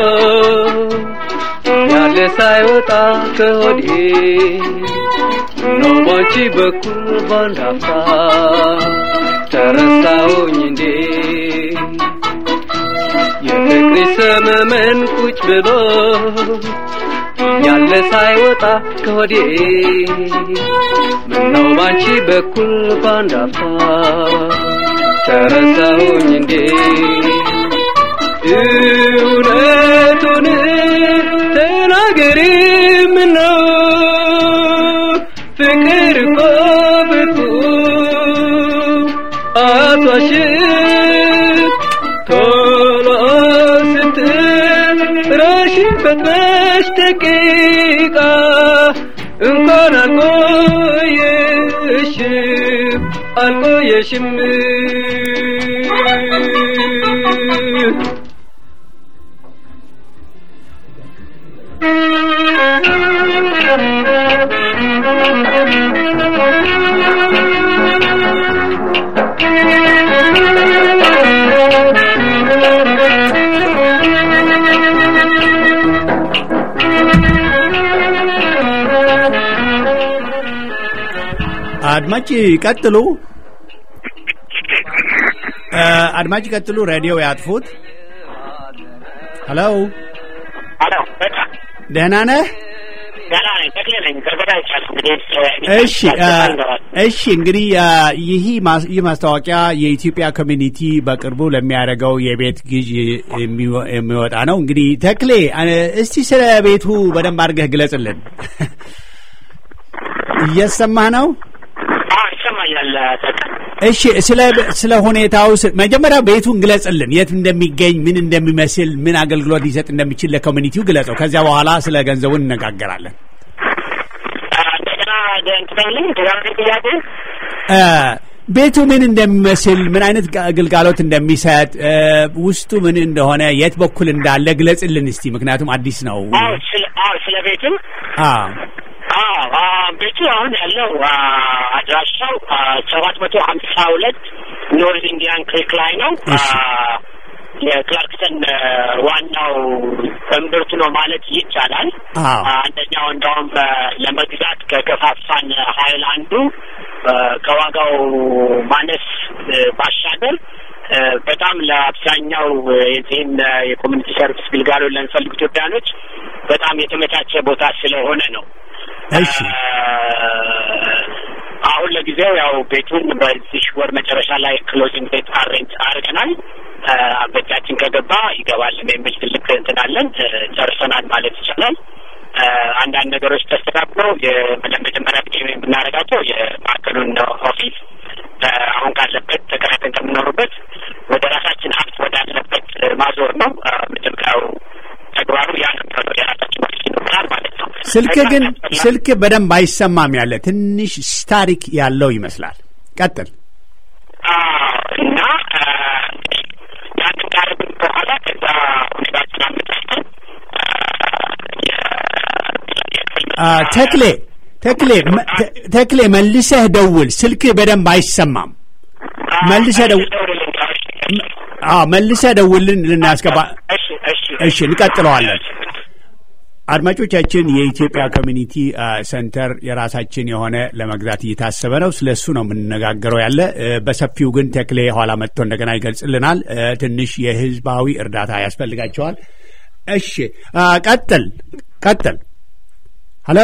ያለ ሳይወጣ ከሆዴ ነው ባንቺ በኩል ባንድ አፍታ ተረሳሁኝ እንዴ የፍቅሬ ሰመመን ቁጭ ብሎ ያለ ሳይወጣ ከሆዴ ምነው ባንቺ በኩል ባንድ አፍታ ተረሳሁኝ እንዴ እውነቱን ተናገሪ ምነው ፍቅር እኮ ፍጹም አቷሽን ቶሎ ስትረሺ ፈጥነሽ ደቂቃ እንኳን አልቆየሽም አልቆየሽም አድማጭ ቀጥሉ። አድማጭ ቀጥሉ። ሬዲዮ ያጥፉት። ሄሎ፣ ሄሎ በቃ ደህና ነህ? ገና ነኝ ተክሌ ነኝ ገርበዳ ይቻል እንግዲህ እሺ እሺ። እንግዲህ ይህ ማስ- ይህ ማስታወቂያ የኢትዮጵያ ኮሚኒቲ በቅርቡ ለሚያደርገው የቤት ግዥ የሚወ- የሚወጣ ነው። እንግዲህ ተክሌ አ- እስቲ ስለ ቤቱ በደንብ አድርገህ ግለጽልን። እየሰማህ ነው? ይሰማኛል ተክ እሺ ስለ ስለ ሁኔታው ስ- መጀመሪያ ቤቱን ግለጽልን። የት እንደሚገኝ፣ ምን እንደሚመስል፣ ምን አገልግሎት ሊሰጥ እንደሚችል ለኮሚኒቲው ግለጸው። ከዚያ በኋላ ስለ ገንዘቡ እንነጋገራለን። እንደገና እንትናልኝ ተጋሪ ጥያቄ እ፣ ቤቱ ምን እንደሚመስል፣ ምን አይነት ጋ- ግልጋሎት እንደሚሰጥ፣ እ፣ ውስጡ ምን እንደሆነ፣ የት በኩል እንዳለ ግለጽልን እስቲ። ምክንያቱም አዲስ ነው። አዎ ስለ አዎ ስለ ቤትም አዎ አዎ አ፣ ቤቱ አሁን ያለው አ፣ አድራሻው ሰባት መቶ ሀምሳ ሁለት ኖርዝ ኢንዲያን ክሪክ ላይ ነው። አ፣ እሺ። የክላርክሰን አ፣ ዋናው እምብርቱ ነው ማለት ይቻላል። አዎ አ፣ አንደኛው እንደውም አ፣ ለመግዛት ከገፋፋን ኃይል አንዱ አ፣ ከዋጋው ማነስ አ፣ ባሻገር አ፣ በጣም ለአብዛኛው አ፣ የዚህን አ፣ የኮሚኒቲ ሰርቪስ ግልጋሎት ለሚፈልጉ ኢትዮጵያኖች በጣም የተመቻቸ ቦታ ስለሆነ ነው። እሺ አሁን ለጊዜው ያው ቤቱን በዚህ ወር መጨረሻ ላይ ክሎዚንግ ቤት አሬንጅ አድርገናል። በእጃችን ከገባ ይገባልን የሚል ትልቅ እንትን አለን። ጨርሰናል ማለት ይቻላል። አንዳንድ ነገሮች ተስተካክለው ለመጀመሪያ ጊዜ የምናደርጋቸው የማዕከሉን ኦፊስ አሁን ካለበት ተከራይተን ከምኖሩበት ወደ ራሳችን ሀብት ወዳለበት ማዞር ነው መጀመሪያው ተግባሩ ያ ነበር። የራሳችን ኦፊስ ይኖራል ማለት ነው። ስልክ ግን ስልክ በደንብ አይሰማም። ያለ ትንሽ ስታሪክ ያለው ይመስላል። ቀጥል። እና ያንን ካደረግን በኋላ ከዛ ሁኔታችን አመቻችተን አ፣ ተክሌ ተክሌ መ- ተ- ተክሌ መልሰህ ደውል። ስልክህ በደንብ አይሰማም። መልሰህ ደውል። አዎ መልሰህ ደውልን ልናስገባ። እሺ እሺ እሺ እንቀጥለዋለን። አድማጮቻችን የኢትዮጵያ ኮሚኒቲ አ፣ ሴንተር የራሳችን የሆነ ለመግዛት እየታሰበ ነው። ስለ እሱ ነው የምንነጋገረው ያለ እ፣ በሰፊው ግን ተክሌ ኋላ መጥቶ እንደገና ይገልጽልናል። እ፣ ትንሽ የህዝባዊ እርዳታ ያስፈልጋቸዋል። እሺ አ፣ ቀጥል ቀጥል። ሀሎ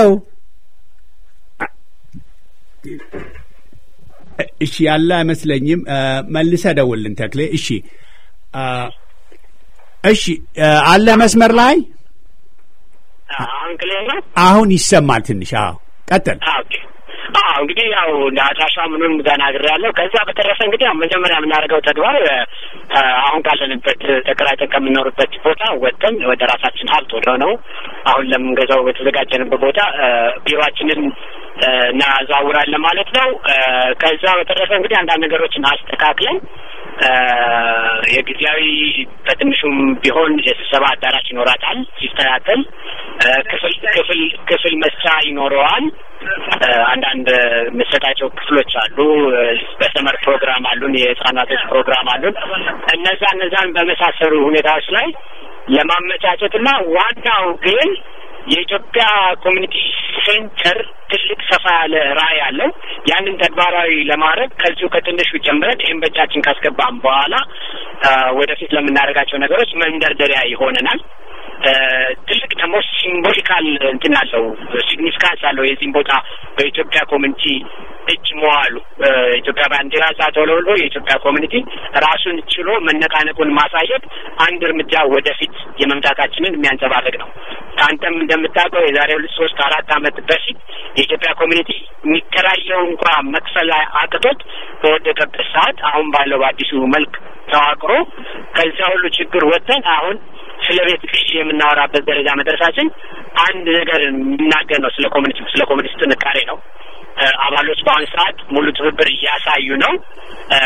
እሺ ያለ አይመስለኝም። አ፣ መልሰህ ደውልን ተክሌ። እሺ አ፣ እሺ አ፣ አለ መስመር ላይ አሁን ክሊር ነው። አሁን ይሰማል ትንሽ። አዎ ቀጥል። ኦኬ አዎ እንግዲህ ያው እንደ አድራሻ ምኑን ተናግሬያለሁ። ከዛ በተረፈ እንግዲህ ያው መጀመሪያ የምናደርገው ተግባር እ፣ አሁን ካለንበት ተከራይተን ከምንኖርበት ቦታ ወጥተን ወደ ራሳችን ሀብት ወደ ሆነው አሁን ለምንገዛው በተዘጋጀንበት ቦታ እ፣ ቢሮአችንን እ፣ እናዘዋውራለን ማለት ነው። እ፣ ከዛ በተረፈ እንግዲህ አንዳንድ ነገሮችን አስተካክለን እ፣ የጊዜያዊ በትንሹም ቢሆን የስብሰባ አዳራሽ ይኖራታል ሲስተካከል እ፣ ክፍል ክፍል ክፍል መስጫ ይኖረዋል። እ፣ አንዳንድ መሰጣቸው ክፍሎች አሉ። እ፣ በሰመር ፕሮግራም አሉን፣ የህጻናቶች ፕሮግራም አሉን። እነዛ እነዛን በመሳሰሉ ሁኔታዎች ላይ ለማመቻቸትና ዋናው ግን የኢትዮጵያ ኮሚኒቲ ሴንተር ትልቅ ሰፋ ያለ ራዕይ አለው። ያንን ተግባራዊ ለማድረግ ከዚሁ ከትንሹ ጀምረን ይህን በእጃችን ካስገባም በኋላ አ፣ ወደፊት ለምናደርጋቸው ነገሮች መንደርደሪያ ይሆነናል። አ፣ ትልቅ ደግሞ ሲምቦሊካል እንትን አለው ሲግኒፊካንስ አለው የዚህም ቦታ በኢትዮጵያ ኮሚኒቲ እጅ መዋሉ አ፣ ኢትዮጵያ ባንዲራ እዛ ተውለብልቦ የኢትዮጵያ ኮሚኒቲ ራሱን ችሎ መነቃነቁን ማሳየት አንድ እርምጃ ወደፊት የመምጣታችንን የሚያንጸባርቅ ነው። አንተም እንደምታውቀው የዛሬ ሁለት ሶስት አራት ዓመት በፊት የኢትዮጵያ ኮሚኒቲ የሚከራየው እንኳ መክፈል አቅቶት በወደቀበት ሰዓት አሁን ባለው በአዲሱ መልክ ተዋቅሮ ከዚያ ሁሉ ችግር ወጥተን አሁን ስለ ቤት ግዢ የምናወራበት ደረጃ መድረሳችን አንድ ነገር የሚናገር ነው። ስለ ኮሚኒቲ ስለ ኮሚኒቲ ጥንካሬ ነው። እ፣ አባሎች በአሁኑ ሰዓት ሙሉ ትብብር እያሳዩ ነው። እ፣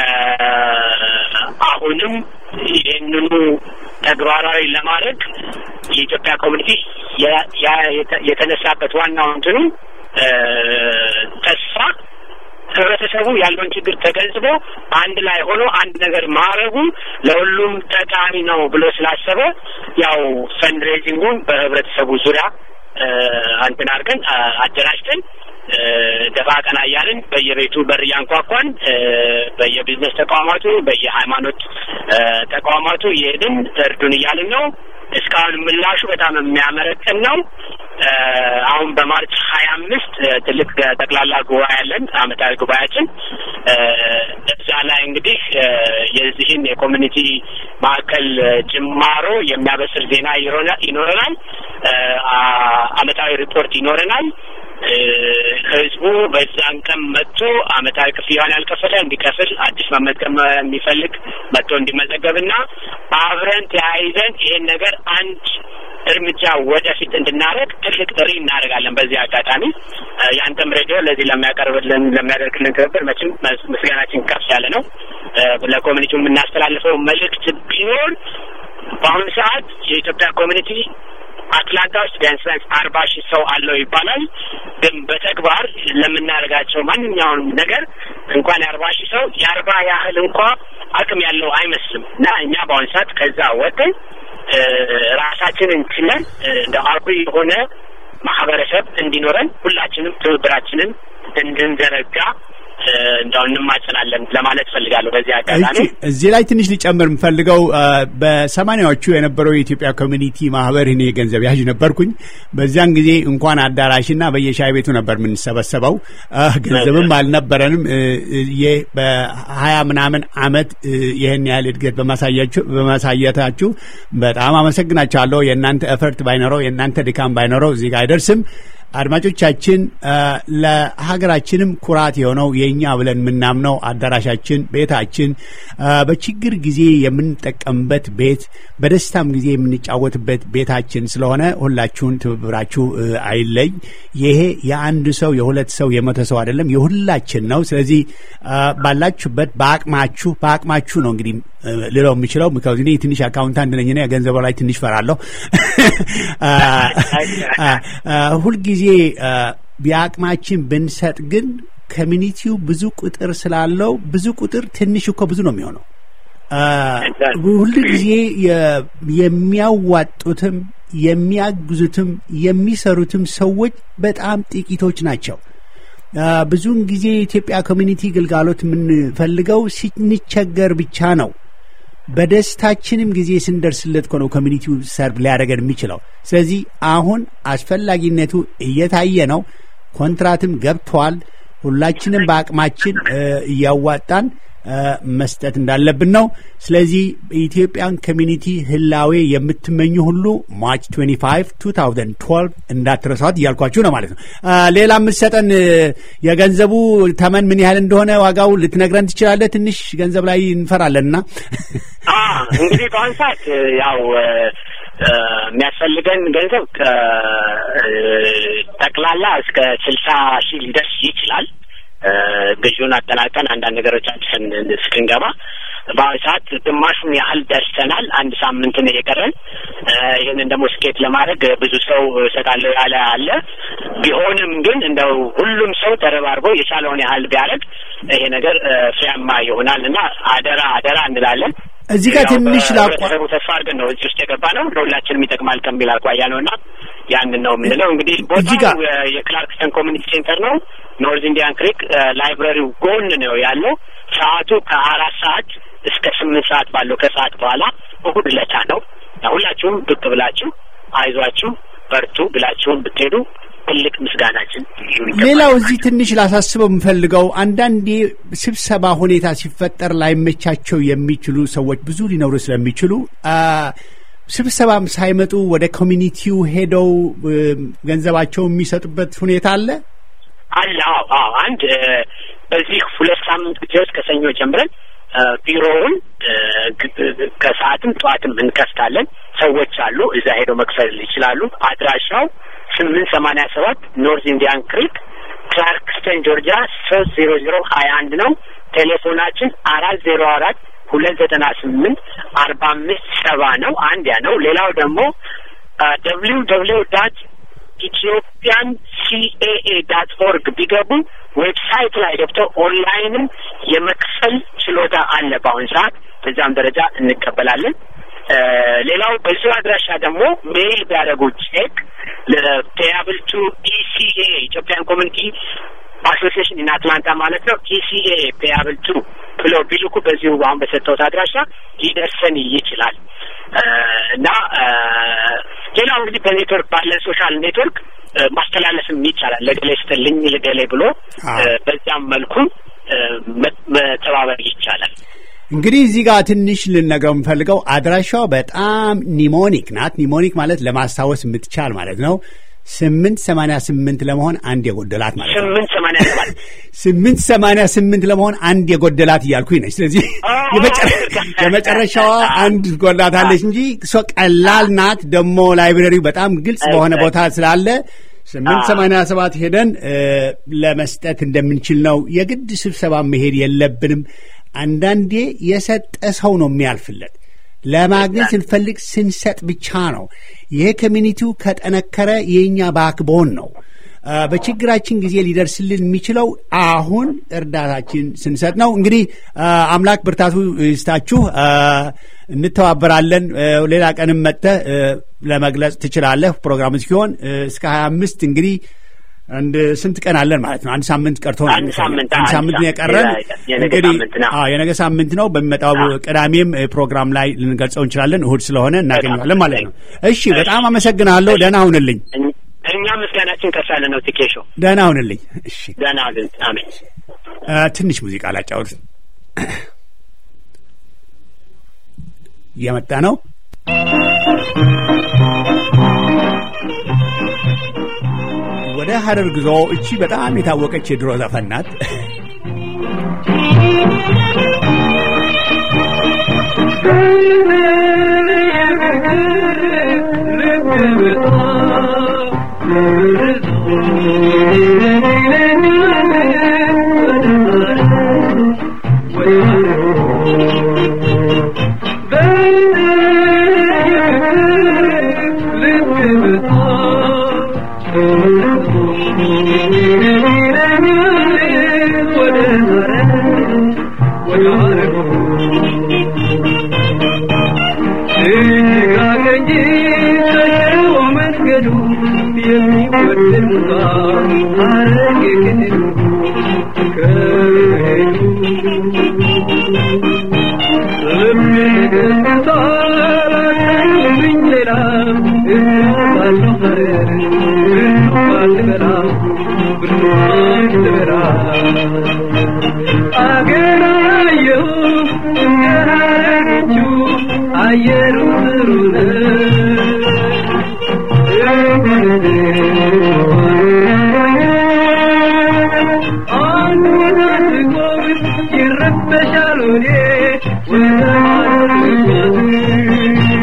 አሁንም ይህንኑ ተግባራዊ ለማድረግ የኢትዮጵያ ኮሚኒቲ የ- ያ- የተ- የተነሳበት ዋናው እንትኑ እ፣ ተስፋ ህብረተሰቡ ያለውን ችግር ተገንዝቦ አንድ ላይ ሆኖ አንድ ነገር ማድረጉ ለሁሉም ጠቃሚ ነው ብሎ ስላሰበ ያው ፈንድሬዚንጉን በህብረተሰቡ ዙሪያ እ፣ እንትን አድርገን አ፣ አደራጅተን እ፣ ደፋ ቀና እያልን በየቤቱ በር እያንኳኳን እ፣ በየቢዝነስ ተቋማቱ በየሃይማኖት እ፣ ተቋማቱ እየሄድን እርዱን እያልን ነው። እስካሁን ምላሹ በጣም የሚያመረቅን ነው። እ፣ አሁን በማርች ሀያ አምስት ትልቅ ጠቅላላ ጉባኤ ያለን አመታዊ ጉባኤያችን እ፣ እዛ ላይ እንግዲህ እ፣ የዚህን የኮሚኒቲ ማዕከል ጅማሮ የሚያበስር ዜና ይሮና- ይኖረናል። እ፣ አ- አመታዊ ሪፖርት ይኖረናል። እ፣ ህዝቡ በዛን ቀን መጥቶ አመታዊ ክፍያውን ያልከፈለ እንዲከፍል፣ አዲስ መመዝገብ የሚፈልግ መጥቶ እንዲመዘገብና አብረን ተያይዘን ይሄን ነገር አንድ እርምጃ ወደፊት እንድናደርግ ትልቅ ጥሪ እናደርጋለን። በዚህ አጋጣሚ እ፣ የአንተም ሬዲዮ ለዚህ ለሚያቀርብልን ለሚያደርግልን ትብብር መቼም መስ- ምስጋናችን ከፍ ያለ ነው። እ፣ ለኮሚኒቲው የምናስተላልፈው መልእክት ቢኖር በአሁኑ ሰዓት የኢትዮጵያ ኮሚኒቲ አትላንታ ውስጥ ቢያንስ ቢያንስ አርባ ሺህ ሰው አለው ይባላል። ግን በተግባር ለምናደርጋቸው ማንኛውንም ነገር እንኳን የአርባ ሺህ ሰው የአርባ ያህል እንኳ አቅም ያለው አይመስልም እና እኛ በአሁኑ ሰዓት ከዛ ወጥን እ፣ ራሳችንን ችለን እ፣ እንደ አኩሪ የሆነ ማህበረሰብ እንዲኖረን ሁላችንም ትብብራችንን እንድንዘረጋ እ፣ እንደው እንማጸናለን ለማለት ፈልጋለሁ በዚህ አጋጣሚ እሺ፣ እዚህ ላይ ትንሽ ሊጨምር የምፈልገው አ፣ በሰማኒያዎቹ የነበረው የኢትዮጵያ ኮሚኒቲ ማህበር እኔ ገንዘብ ያዥ ነበርኩኝ። በዚያን ጊዜ እንኳን አዳራሽና በየሻይ ቤቱ ነበር የምንሰበሰበው። አ፣ ገንዘብም አልነበረንም። እ፣ እ፣ ይህ በሀያ ምናምን አመት እ፣ ይህን ያህል እድገት በማሳያችሁ በማሳየታችሁ በጣም አመሰግናችኋለሁ። የእናንተ ኤፈርት ባይኖረው የእናንተ ድካም ባይኖረው እዚህ ጋር አይደርስም። አድማጮቻችን አ፣ ለሀገራችንም ኩራት የሆነው የእኛ ብለን የምናምነው አዳራሻችን፣ ቤታችን አ፣ በችግር ጊዜ የምንጠቀምበት ቤት፣ በደስታም ጊዜ የምንጫወትበት ቤታችን ስለሆነ ሁላችሁን ትብብራችሁ እ፣ አይለይ። ይሄ የአንድ ሰው የሁለት ሰው የመቶ ሰው አይደለም፣ የሁላችን ነው። ስለዚህ አ፣ ባላችሁበት በአቅማችሁ በአቅማችሁ ነው እንግዲህ እ፣ ልለው የምችለው ምክንያቱ እኔ ትንሽ አካውንታንት ነኝና ገንዘቡ ላይ ትንሽ ፈራለሁ። አ፣ አ፣ አ፣ ሁልጊዜ ጊዜ የአቅማችን ብንሰጥ ግን ኮሚኒቲው ብዙ ቁጥር ስላለው ብዙ ቁጥር ትንሽ እኮ ብዙ ነው የሚሆነው። ሁሉ ጊዜ የሚያዋጡትም የሚያግዙትም የሚሰሩትም ሰዎች በጣም ጥቂቶች ናቸው። ብዙውን ጊዜ የኢትዮጵያ ኮሚኒቲ ግልጋሎት የምንፈልገው ስንቸገር ብቻ ነው። በደስታችንም ጊዜ ስንደርስለት እኮ ነው ኮሚኒቲው ሰርቭ ሊያደርገን የሚችለው። ስለዚህ አሁን አስፈላጊነቱ እየታየ ነው። ኮንትራትም ገብተዋል። ሁላችንም በአቅማችን እያዋጣን መስጠት እንዳለብን ነው። ስለዚህ የኢትዮጵያን ኮሚኒቲ ህላዌ የምትመኙ ሁሉ ማርች 25 2012 እንዳትረሷት እያልኳችሁ ነው ማለት ነው። ሌላ የምትሰጠን የገንዘቡ ተመን ምን ያህል እንደሆነ ዋጋው ልትነግረን ትችላለህ? ትንሽ ገንዘብ ላይ እንፈራለን እና እንግዲህ በአሁን ሰዓት ያው የሚያስፈልገን ገንዘብ ጠቅላላ እስከ ስልሳ ሺህ ሊደርስ ይችላል። ግዢውን አጠናቀን አንዳንድ ነገሮች አድሰን እስክንገባ በአሁኑ ሰዓት ግማሹን ያህል ደርሰናል። አንድ ሳምንት ነው የቀረን። ይህንን ደግሞ ስኬት ለማድረግ ብዙ ሰው እሰጣለሁ ያለ አለ። ቢሆንም ግን እንደው ሁሉም ሰው ተረባርቦ የቻለውን ያህል ቢያደርግ ይሄ ነገር ፍሬያማ ይሆናል እና አደራ አደራ እንላለን። እዚህ ጋር ትንሽ ላቋ ተስፋ አድርገን ነው እዚህ ውስጥ የገባ ነው። ለሁላችንም ይጠቅማል ከሚል አኳያ ነው እና ያንን ነው የምንለው። እንግዲህ ቦታው የክላርክስተን ኮሚኒቲ ሴንተር ነው። ኖርዝ ኢንዲያን ክሪክ ላይብረሪው ጎን ነው ያለው። ሰዓቱ ከአራት ሰዓት እስከ ስምንት ሰዓት ባለው ከሰዓት በኋላ እሁድ ዕለት ነው። ሁላችሁም ብቅ ብላችሁ አይዟችሁ በርቱ ብላችሁን ብትሄዱ ትልቅ ምስጋናችን። ሌላው እዚህ ትንሽ ላሳስበው የምፈልገው አንዳንዴ ስብሰባ ሁኔታ ሲፈጠር ላይመቻቸው የሚችሉ ሰዎች ብዙ ሊኖሩ ስለሚችሉ ስብሰባም ሳይመጡ ወደ ኮሚኒቲው ሄደው ገንዘባቸው የሚሰጡበት ሁኔታ አለ አለ። አዎ አዎ። አንድ በዚህ ሁለት ሳምንት ጊዜ ውስጥ ከሰኞ ጀምረን ቢሮውን ከሰዓትም ጠዋትም እንከፍታለን። ሰዎች አሉ፣ እዛ ሄደው መክፈል ይችላሉ። አድራሻው ስምንት ሰማንያ ሰባት ኖርዝ ኢንዲያን ክሪክ ክላርክስተን ጆርጂያ ሶስት ዜሮ ዜሮ ሀያ አንድ ነው። ቴሌፎናችን አራት ዜሮ አራት ሁለት ዘጠና ስምንት አርባ አምስት ሰባ ነው። አንድ ያ ነው። ሌላው ደግሞ ደብሊው ደብሊው ዳት ኢትዮጵያን ሲኤኤ ዳት ኦርግ ቢገቡ ዌብሳይት ላይ ገብተው ኦንላይንም የመክፈል ችሎታ አለ በአሁን ሰዓት። በዛም ደረጃ እንቀበላለን። ሌላው በዚሁ አድራሻ ደግሞ ሜይል ቢያደርጉ ቼክ ለፔያብል ቱ ኢሲኤ ኢትዮጵያን ኮሚኒቲ አሶሲዬሽን ኢን አትላንታ ማለት ነው። ኢሲኤ ፔያብል ቱ ብለው ቢልኩ በዚሁ አሁን በሰጠሁት አድራሻ ሊደርሰን ይችላል እና ሌላው እንግዲህ በኔትወርክ ባለን ሶሻል ኔትወርክ ማስተላለፍም ይቻላል። ለገሌ ስትልኝ ለገሌ ብሎ በዚያም መልኩ መተባበር ይቻላል። እንግዲህ እዚህ ጋር ትንሽ ልነግረው የምፈልገው አድራሻው በጣም ኒሞኒክ ናት። ኒሞኒክ ማለት ለማስታወስ የምትቻል ማለት ነው። ስምንት ሰማንያ ስምንት ለመሆን አንድ የጎደላት ማለት ነው። ስምንት ሰማንያ ሰባት ስምንት ሰማንያ ስምንት ለመሆን አንድ የጎደላት እያልኩኝ ነች። ስለዚህ የመጨረሻዋ አንድ ጎላታለች እንጂ እሷ ቀላል ናት። ደግሞ ላይብረሪው በጣም ግልጽ በሆነ ቦታ ስላለ ስምንት ሰማንያ ሰባት ሄደን ለመስጠት እንደምንችል ነው። የግድ ስብሰባ መሄድ የለብንም። አንዳንዴ የሰጠ ሰው ነው የሚያልፍለት። ለማግኘት ስንፈልግ ስንሰጥ ብቻ ነው። ይሄ ኮሚኒቲው ከጠነከረ የእኛ ባክቦን ነው። በችግራችን ጊዜ ሊደርስልን የሚችለው አሁን እርዳታችን ስንሰጥ ነው። እንግዲህ አምላክ ብርታቱ ይስጣችሁ። እንተባበራለን። ሌላ ቀንም መጥተህ ለመግለጽ ትችላለህ። ፕሮግራሙ እስኪሆን እስከ ሀያ አምስት እንግዲህ አንድ ስንት ቀን አለን ማለት ነው? አንድ ሳምንት ቀርቶ አንድ ሳምንት አንድ ሳምንት ነው የቀረን። እንግዲህ የነገ ሳምንት ነው። በሚመጣው ቅዳሜም ፕሮግራም ላይ ልንገልጸው እንችላለን። እሁድ ስለሆነ እናገኘዋለን ማለት ነው። እሺ፣ በጣም አመሰግናለሁ። ደህና ሁንልኝ። እኛ ምስጋናችን ከፍ ያለ ነው። ቲኬሾ ደህና ሁንልኝ። እሺ፣ ደህና ግን አሜን። ትንሽ ሙዚቃ ላጫውት እየመጣ ነው። ወደ ሀረር ጉዞ እቺ በጣም የታወቀች የድሮ ዘፈን ናት። Thank you. ሀረር ወደ ሀረር እጅጋገኝ ተሸዎ መንገዱ የሚወደድ ሙዛ ሀረግ የክልሉ ከሄዱ ስለሚገዝታላታኝብኝ ሌላ እባለሁ ሀረር ብርቱካን ልበላ ብርቱካን ልበላ አገራየሁ እንደ ሀረሮቹ አየሩ ጥሩ አንድ ቦታ ስቆም ይረበሻል ወዴ ወደ ሀረር ልጓዝ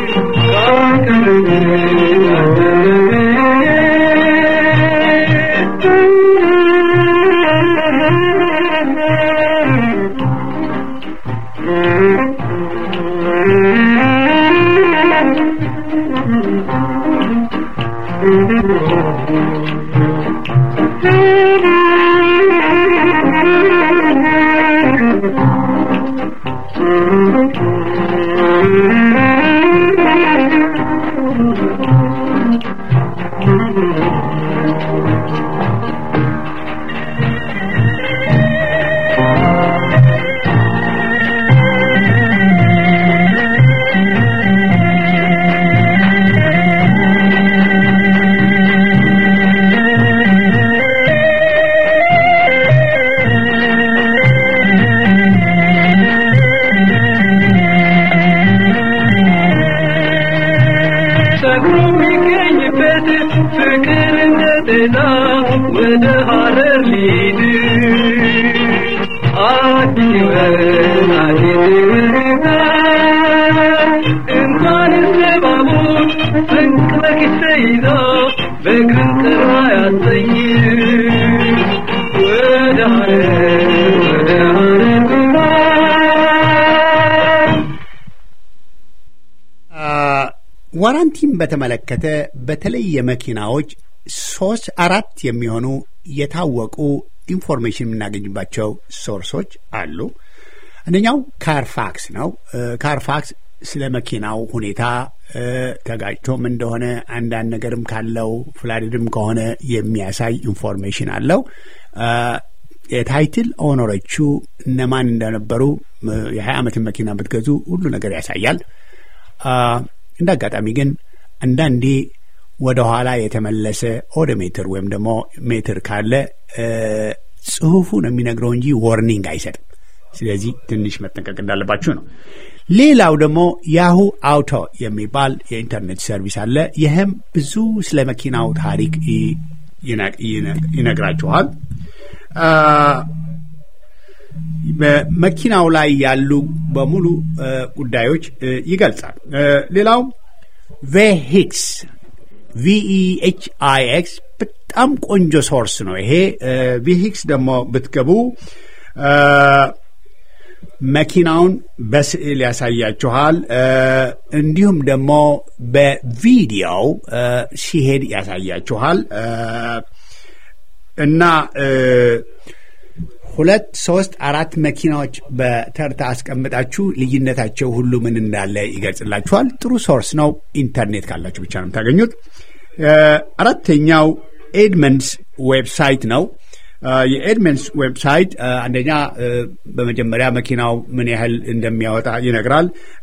ሰክሮ የሚገኝበት ፍቅር እንደ ጤና ወደ ሀረር ሊድ አዲስ ሕይወት አዲስ ሕይወት እንኳን ለባቡር ስንቅ በኪስ ይዞ በእግርን ቅርባ ያሰኝ ወደ ሀረር ወደ ሀረር ግባ ዋራንቲን በተመለከተ በተለይ የመኪናዎች ሶስት አራት የሚሆኑ የታወቁ ኢንፎርሜሽን የምናገኝባቸው ሶርሶች አሉ። አንደኛው ካርፋክስ ነው። ካርፋክስ ስለ መኪናው ሁኔታ ተጋጭቶም እንደሆነ አንዳንድ ነገርም ካለው ፍላድድም ከሆነ የሚያሳይ ኢንፎርሜሽን አለው። የታይትል ኦነሮቹ እነማን እንደነበሩ የሀያ ዓመትን መኪና ብትገዙ ሁሉ ነገር ያሳያል። እንደ አጋጣሚ ግን አንዳንዴ ወደ ኋላ የተመለሰ ኦዶሜትር ወይም ደግሞ ሜትር ካለ ጽሁፉ ነው የሚነግረው እንጂ ዎርኒንግ አይሰጥም። ስለዚህ ትንሽ መጠንቀቅ እንዳለባችሁ ነው። ሌላው ደግሞ ያሁ አውቶ የሚባል የኢንተርኔት ሰርቪስ አለ። ይህም ብዙ ስለ መኪናው ታሪክ ይነግራችኋል። በመኪናው ላይ ያሉ በሙሉ ጉዳዮች ይገልጻል። ሌላው ቬሂክስ ቪኢኤች አይ ኤክስ በጣም ቆንጆ ሶርስ ነው። ይሄ ቪሂክስ ደግሞ ብትገቡ መኪናውን በስዕል ያሳያችኋል። እንዲሁም ደግሞ በቪዲዮው ሲሄድ ያሳያችኋል እና ሁለት ሶስት አራት መኪናዎች በተርታ አስቀምጣችሁ ልዩነታቸው ሁሉ ምን እንዳለ ይገልጽላችኋል። ጥሩ ሶርስ ነው። ኢንተርኔት ካላችሁ ብቻ ነው የምታገኙት። አራተኛው ኤድመንስ ዌብሳይት ነው። የኤድመንስ ዌብሳይት አንደኛ በመጀመሪያ መኪናው ምን ያህል እንደሚያወጣ ይነግራል።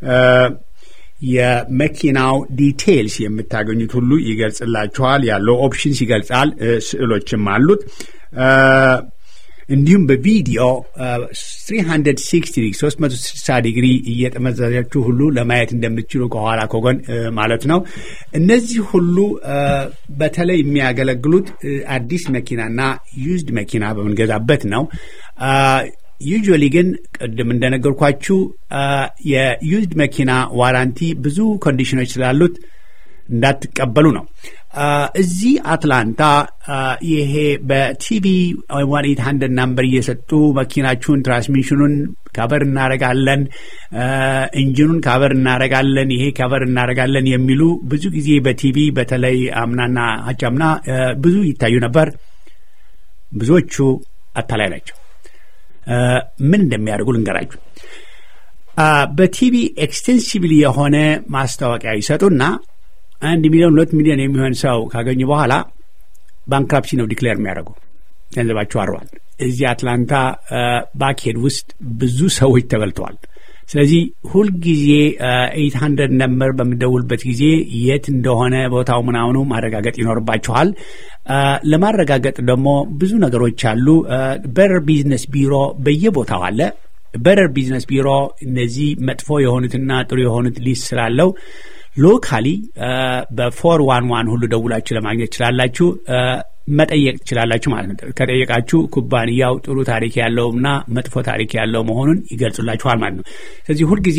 የመኪናው ዲቴይልስ የምታገኙት ሁሉ ይገልጽላችኋል። ያለው ኦፕሽንስ ይገልጻል። ስዕሎችም አሉት። እንዲሁም በቪዲዮ 360 360 ዲግሪ እየጠመዘዛችሁ ሁሉ ለማየት እንደምትችሉ ከኋላ ከጎን ማለት ነው። እነዚህ ሁሉ በተለይ የሚያገለግሉት አዲስ መኪናና ዩዝድ መኪና በምንገዛበት ነው። ዩዥዋሊ ግን ቅድም እንደነገርኳችሁ የዩዝድ መኪና ዋራንቲ ብዙ ኮንዲሽኖች ስላሉት እንዳትቀበሉ ነው። እዚህ አትላንታ ይሄ በቲቪ ዋን ኤት ሀንድረድ ናምበር እየሰጡ መኪናችሁን ትራንስሚሽኑን ካቨር እናረጋለን፣ ኢንጂኑን ካቨር እናረጋለን፣ ይሄ ካቨር እናረጋለን የሚሉ ብዙ ጊዜ በቲቪ በተለይ አምናና አቻምና ብዙ ይታዩ ነበር። ብዙዎቹ አታላይ ናቸው። ምን እንደሚያደርጉ ልንገራችሁ። በቲቪ ኤክስቴንሲቭሊ የሆነ ማስታወቂያ ይሰጡና አንድ ሚሊዮን ሁለት ሚሊዮን የሚሆን ሰው ካገኙ በኋላ ባንክራፕሲ ነው ዲክሌር የሚያደርጉ ገንዘባቸው አርሯል። እዚህ አትላንታ ባክሄድ ውስጥ ብዙ ሰዎች ተበልተዋል። ስለዚህ ሁልጊዜ ኤይት ሀንድረድ ነምበር በሚደውልበት ጊዜ የት እንደሆነ ቦታው ምናምኑ ማረጋገጥ ይኖርባችኋል። ለማረጋገጥ ደግሞ ብዙ ነገሮች አሉ። በረር ቢዝነስ ቢሮ በየቦታው አለ። በረር ቢዝነስ ቢሮ እነዚህ መጥፎ የሆኑትና ጥሩ የሆኑት ሊስት ስላለው ሎካሊ በፎር ዋን ዋን ሁሉ ደውላችሁ ለማግኘት ትችላላችሁ። መጠየቅ ትችላላችሁ ማለት ነው። ከጠየቃችሁ ኩባንያው ጥሩ ታሪክ ያለውና መጥፎ ታሪክ ያለው መሆኑን ይገልጹላችኋል ማለት ነው። ስለዚህ ሁልጊዜ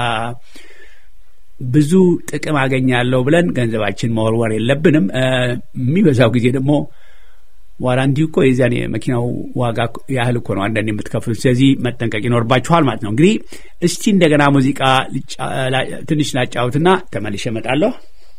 ብዙ ጥቅም አገኛለሁ ብለን ገንዘባችን መወርወር የለብንም። የሚበዛው ጊዜ ደግሞ ዋራንቲ እኮ የዚያን የመኪናው ዋጋ ያህል እኮ ነው አንዳንድ የምትከፍሉት። ስለዚህ መጠንቀቅ ይኖርባችኋል ማለት ነው። እንግዲህ እስቲ እንደገና ሙዚቃ ትንሽ ላጫውትና ተመልሼ እመጣለሁ።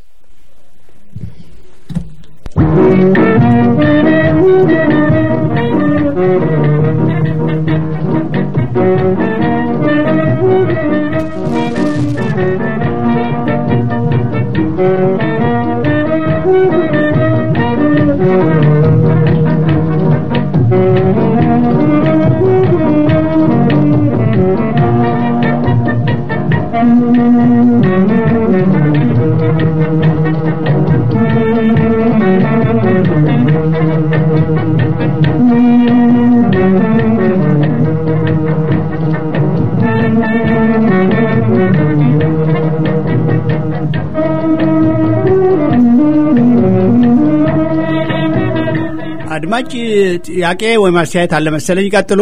አድማጭ ጥያቄ ወይም አስተያየት አለ መሰለኝ። ይቀጥሉ።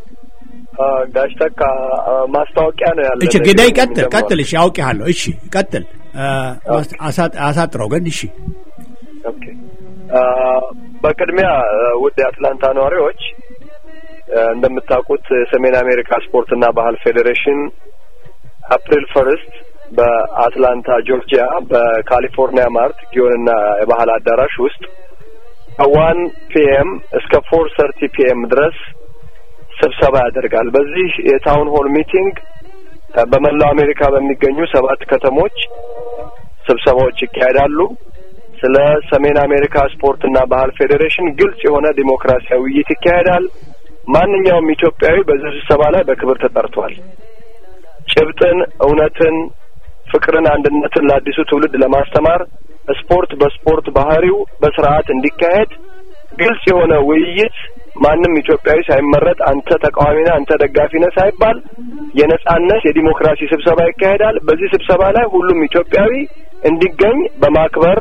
ጋሽ ተካ ማስታወቂያ ነው ያለ። እሺ ግዳይ ቀጥል ቀጥል። እሺ አውቄሃለሁ። እሺ ቀጥል። አሳጥረው ግን። እሺ ኦኬ። በቅድሚያ ውድ የአትላንታ ነዋሪዎች እንደምታውቁት የሰሜን አሜሪካ ስፖርትና ባህል ፌዴሬሽን አፕሪል ፈርስት በአትላንታ ጆርጂያ በካሊፎርኒያ ማርት ጊዮንና የባህል አዳራሽ ውስጥ ከዋን ፒኤም እስከ ፎር ሰርቲ ፒኤም ድረስ ስብሰባ ያደርጋል። በዚህ የታውን ሆል ሚቲንግ በመላው አሜሪካ በሚገኙ ሰባት ከተሞች ስብሰባዎች ይካሄዳሉ። ስለ ሰሜን አሜሪካ ስፖርትና ባህል ፌዴሬሽን ግልጽ የሆነ ዲሞክራሲያዊ ውይይት ይካሄዳል። ማንኛውም ኢትዮጵያዊ በዚህ ስብሰባ ላይ በክብር ተጠርቷል። ጭብጥን፣ እውነትን፣ ፍቅርን፣ አንድነትን ለአዲሱ ትውልድ ለማስተማር ስፖርት በስፖርት ባህሪው በስርዓት እንዲካሄድ ግልጽ የሆነ ውይይት ማንም ኢትዮጵያዊ ሳይመረጥ አንተ ተቃዋሚ ነህ፣ አንተ ደጋፊ ነህ ሳይባል የነጻነት የዲሞክራሲ ስብሰባ ይካሄዳል። በዚህ ስብሰባ ላይ ሁሉም ኢትዮጵያዊ እንዲገኝ በማክበር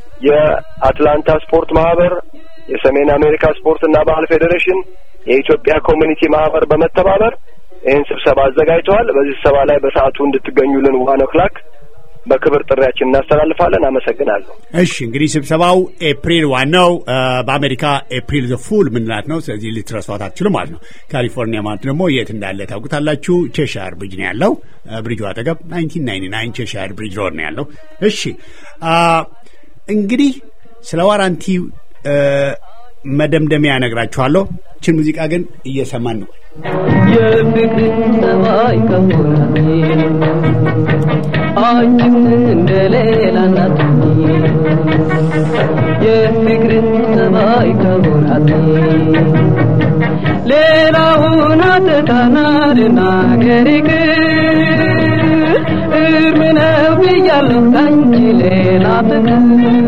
የአትላንታ ስፖርት ማህበር፣ የሰሜን አሜሪካ ስፖርትና ባህል ፌዴሬሽን፣ የኢትዮጵያ ኮሚኒቲ ማህበር በመተባበር ይህን ስብሰባ አዘጋጅተዋል። በዚህ ስብሰባ ላይ በሰዓቱ እንድትገኙልን ዋን ኦክላክ በክብር ጥሪያችን እናስተላልፋለን። አመሰግናለሁ። እሺ እንግዲህ ስብሰባው ኤፕሪል ዋናው በአሜሪካ ኤፕሪል ዘ ፉል ምንላት ነው። ስለዚህ ልትረሷት አትችሉ ማለት ነው። ካሊፎርኒያ ማለት ደግሞ የት እንዳለ ታውቁታላችሁ። ቼሻር ብሪጅ ነው ያለው። ብሪጁ አጠገብ ናይንቲን ናይንቲ ናይን ቼሻር ብሪጅ ሮድ ነው ያለው። እሺ እንግዲህ ስለ ዋራንቲ መደምደሚያ ነግራችኋለሁ። ችን ሙዚቃ ግን እየሰማን ነው። የፍቅር ጸባይ ከሆናት አንቺም እንደሌላ ናት የፍቅር ጸባይ ከሆናት ሌላውን አትታናልና ገሪቅ እርም ነው ብያለሁ ካንቺ ሌላ ፍቅር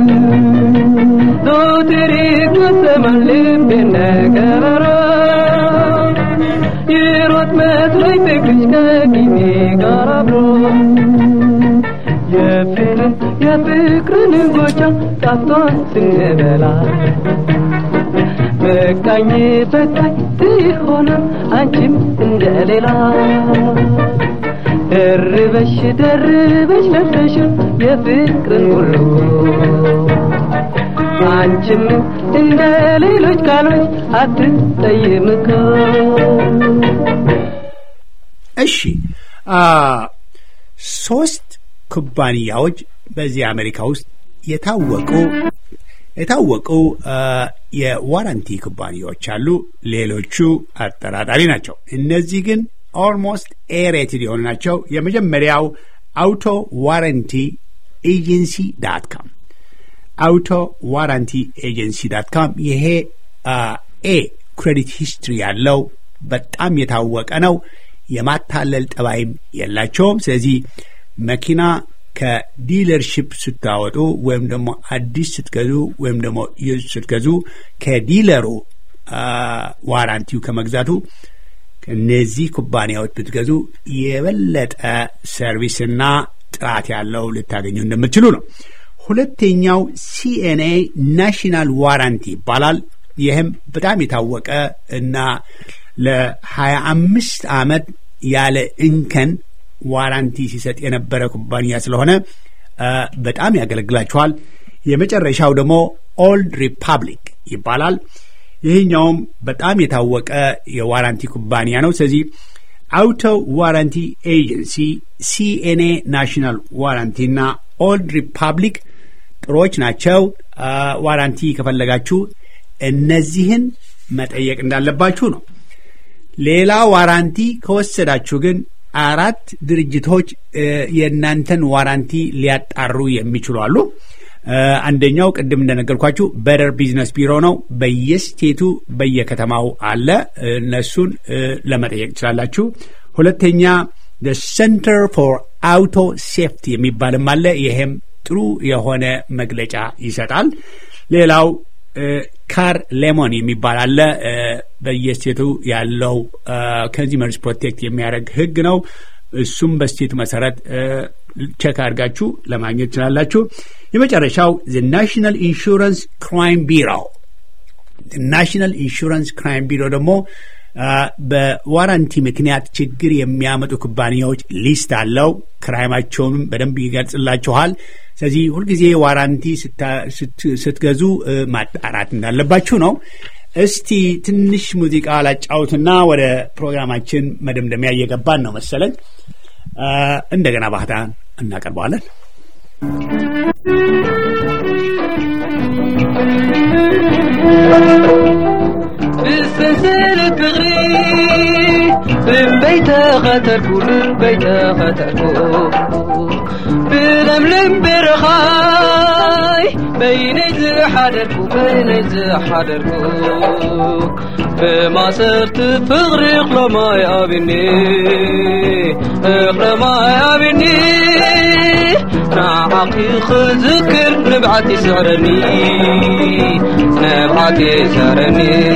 ዞትር ይቆሰማል ልቤ ነገረሮ ይሮጥ መስሎኝ ፍቅርሽ ከጊዜ ጋር አብሮ የፍቅርን የፍቅርን ጎጃ ጣፍቷን ስንበላ በቃኝ በቃኝ ትሆንም አንቺም እንደሌላ ደርበሽ ደርበሽ ለብሰሽ የፍቅርን ሁሉ አንቺም እንደ ሌሎች ቃሎች አትጠይም እኮ እሺ ሶስት ኩባንያዎች በዚህ አሜሪካ ውስጥ የታወቁ የታወቁ የዋራንቲ ኩባንያዎች አሉ። ሌሎቹ አጠራጣሪ ናቸው። እነዚህ ግን ኦልሞስት ኤሬትድ የሆኑ ናቸው። የመጀመሪያው አውቶ ዋረንቲ ኤጀንሲ ዳት ካም አውቶ ዋራንቲ ኤጀንሲ ዳት ካም ይሄ ኤ ክሬዲት ሂስትሪ ያለው በጣም የታወቀ ነው። የማታለል ጠባይም የላቸውም። ስለዚህ መኪና ከዲለርሽፕ ስታወጡ ወይም ደግሞ አዲስ ስትገዙ ወይም ደግሞ ዩዝ ስትገዙ ከዲለሩ ዋራንቲው ከመግዛቱ እነዚህ ኩባንያዎች ብትገዙ የበለጠ ሰርቪስና ጥራት ያለው ልታገኙ እንደምትችሉ ነው። ሁለተኛው ሲኤንኤ ናሽናል ዋራንቲ ይባላል። ይህም በጣም የታወቀ እና ለሀያ አምስት ዓመት ያለ እንከን ዋራንቲ ሲሰጥ የነበረ ኩባንያ ስለሆነ በጣም ያገለግላችኋል። የመጨረሻው ደግሞ ኦልድ ሪፐብሊክ ይባላል። ይህኛውም በጣም የታወቀ የዋራንቲ ኩባንያ ነው። ስለዚህ አውቶ ዋራንቲ ኤጀንሲ፣ ሲኤንኤ ናሽናል ዋራንቲ እና ኦልድ ሪፐብሊክ ጥሮች ናቸው። ዋራንቲ ከፈለጋችሁ እነዚህን መጠየቅ እንዳለባችሁ ነው። ሌላ ዋራንቲ ከወሰዳችሁ ግን አራት ድርጅቶች የእናንተን ዋራንቲ ሊያጣሩ የሚችሉ አሉ። አንደኛው ቅድም እንደነገርኳችሁ በደር ቢዝነስ ቢሮ ነው። በየስቴቱ በየከተማው አለ። እነሱን ለመጠየቅ ትችላላችሁ። ሁለተኛ ሴንተር ፎር አውቶ ሴፍቲ የሚባልም አለ። ይሄም ጥሩ የሆነ መግለጫ ይሰጣል። ሌላው ካር ሌሞን የሚባል አለ። በየስቴቱ ያለው ኮንሱመርስ ፕሮቴክት የሚያደርግ ህግ ነው። እሱም በስቴቱ መሰረት ቸክ አድርጋችሁ ለማግኘት ትችላላችሁ። የመጨረሻው ናሽናል ኢንሹራንስ ክራይም ቢሮ ናሽናል ኢንሹራንስ ክራይም ቢሮ ደግሞ በዋራንቲ ምክንያት ችግር የሚያመጡ ኩባንያዎች ሊስት አለው። ክራይማቸውንም በደንብ ይገልጽላችኋል። ስለዚህ ሁልጊዜ ዋራንቲ ስትገዙ ማጣራት እንዳለባችሁ ነው። እስቲ ትንሽ ሙዚቃ ላጫውትና ወደ ፕሮግራማችን መደምደሚያ እየገባን ነው መሰለኝ። እንደገና ባህታን እናቀርበዋለን። ብስንስል ፍቕሪ ልበይተኸተርኩ ልበይተኸተርኩ ብለምለም በረኻይ በይነይ ዝሓደርኩ በይነይ ዝሓደርኩ ብማሰርቲ ፍቕሪ እኽሎማይ ኣብኒ እኽሎማይ ኣብኒ ንዓኺ ክዝክር ንብዓት ይስዕረኒ ንብዓት ይስዕረኒ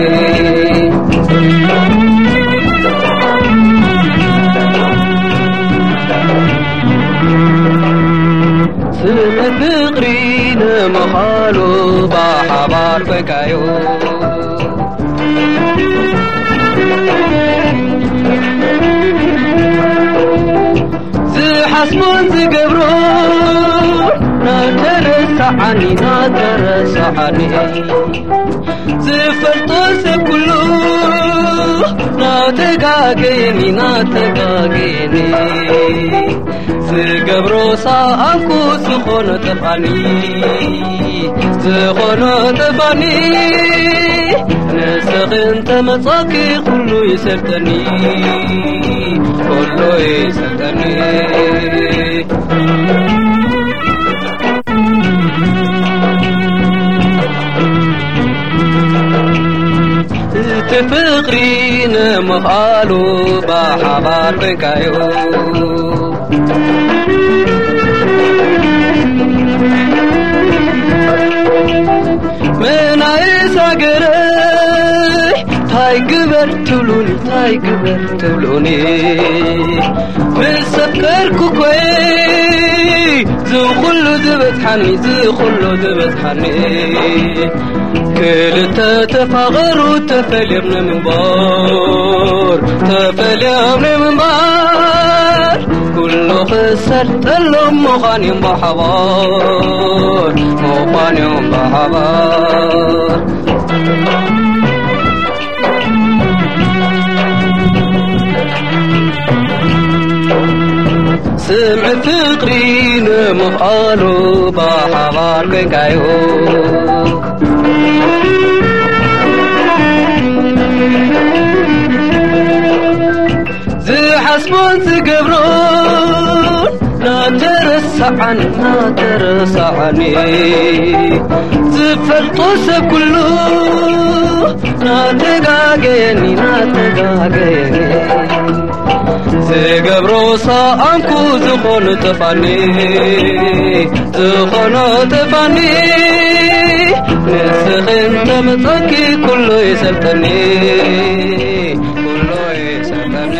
ስነት ፍቕሪ ንምኻሉ ብሓባር ኮይንካዮ ዝሓስቦን ዝገብሮ ናተረሳዓኒ ናተረሳዓኒ ዝፈልጦ ሰብ ኩሉ ናተጋገየኒ ናተጋገየኒ ዝገብሮ ሰኣንኩ ዝኾነ ጠፋኒ ዝኾነ ጠፋኒ ንስኽን ተመጻኪ ኩሉ ይሰርጠኒ ኩሉ ይሰርጠኒ እቲ ፍቕሪ ንምኻሉ ብሓባር ኮይንካዮ መናእስ ሃገረይ ታይ ግበር ትብሉኒ ታይ ግበር ትብሉኒ ምስ ሰከርኩ ኮይ ዝኹሉ ዝበፅሓኒ ዝኹሉ ዝበፅሓኒ ክልተ ተፋቐሩ ተፈልዮም ንምንባር ተፈልዮም ንምንባር ኩሉ ክሰርጠሎም ምዃንዮም ብሓባር ምዃንዮም ብሓባር ስምዕ ፍቕሪ ንምኽኣሉ ብሓባር ኮይንካዮ ዝሓስቦን ዝገብሮን ናተረሳዓኒ ናተረሳዓኒ ዝፈልጦ ሰብ ኩሉ ናተጋገየኒ ናተጋገየኒ ዝገብሮ ሰኣንኩ ዝኾኑ ተፋኒ ዝኾኖ ተፋኒ ንስኽን ተመፀኪ ኩሉ ይሰልጠኒ ኩሉ ይሰልጠኒ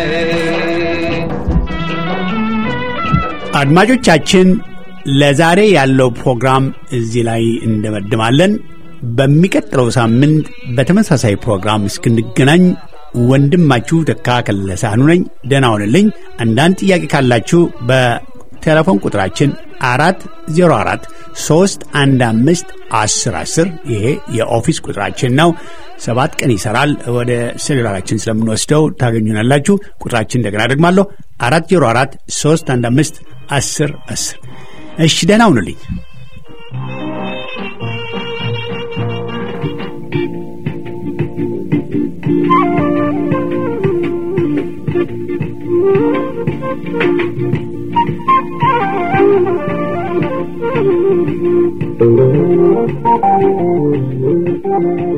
አድማጮቻችን ለዛሬ ያለው ፕሮግራም እዚህ ላይ እንደመድማለን። በሚቀጥለው ሳምንት በተመሳሳይ ፕሮግራም እስክንገናኝ ወንድማችሁ ተካ ከለሳህኑ ነኝ። ደህና ሁንልኝ። አንዳንድ ጥያቄ ካላችሁ በቴሌፎን ቁጥራችን አራት ዜሮ አራት ሶስት አንድ አምስት አስር አስር ይሄ የኦፊስ ቁጥራችን ነው። ሰባት ቀን ይሰራል። ወደ ሴሉላራችን ስለምንወስደው ታገኙናላችሁ። ቁጥራችን እንደገና ደግማለሁ አራት ዜሮ አራት ሶስት አንድ አምስት አስር አስር እሺ ደህና ሁኑልኝ። Thank you.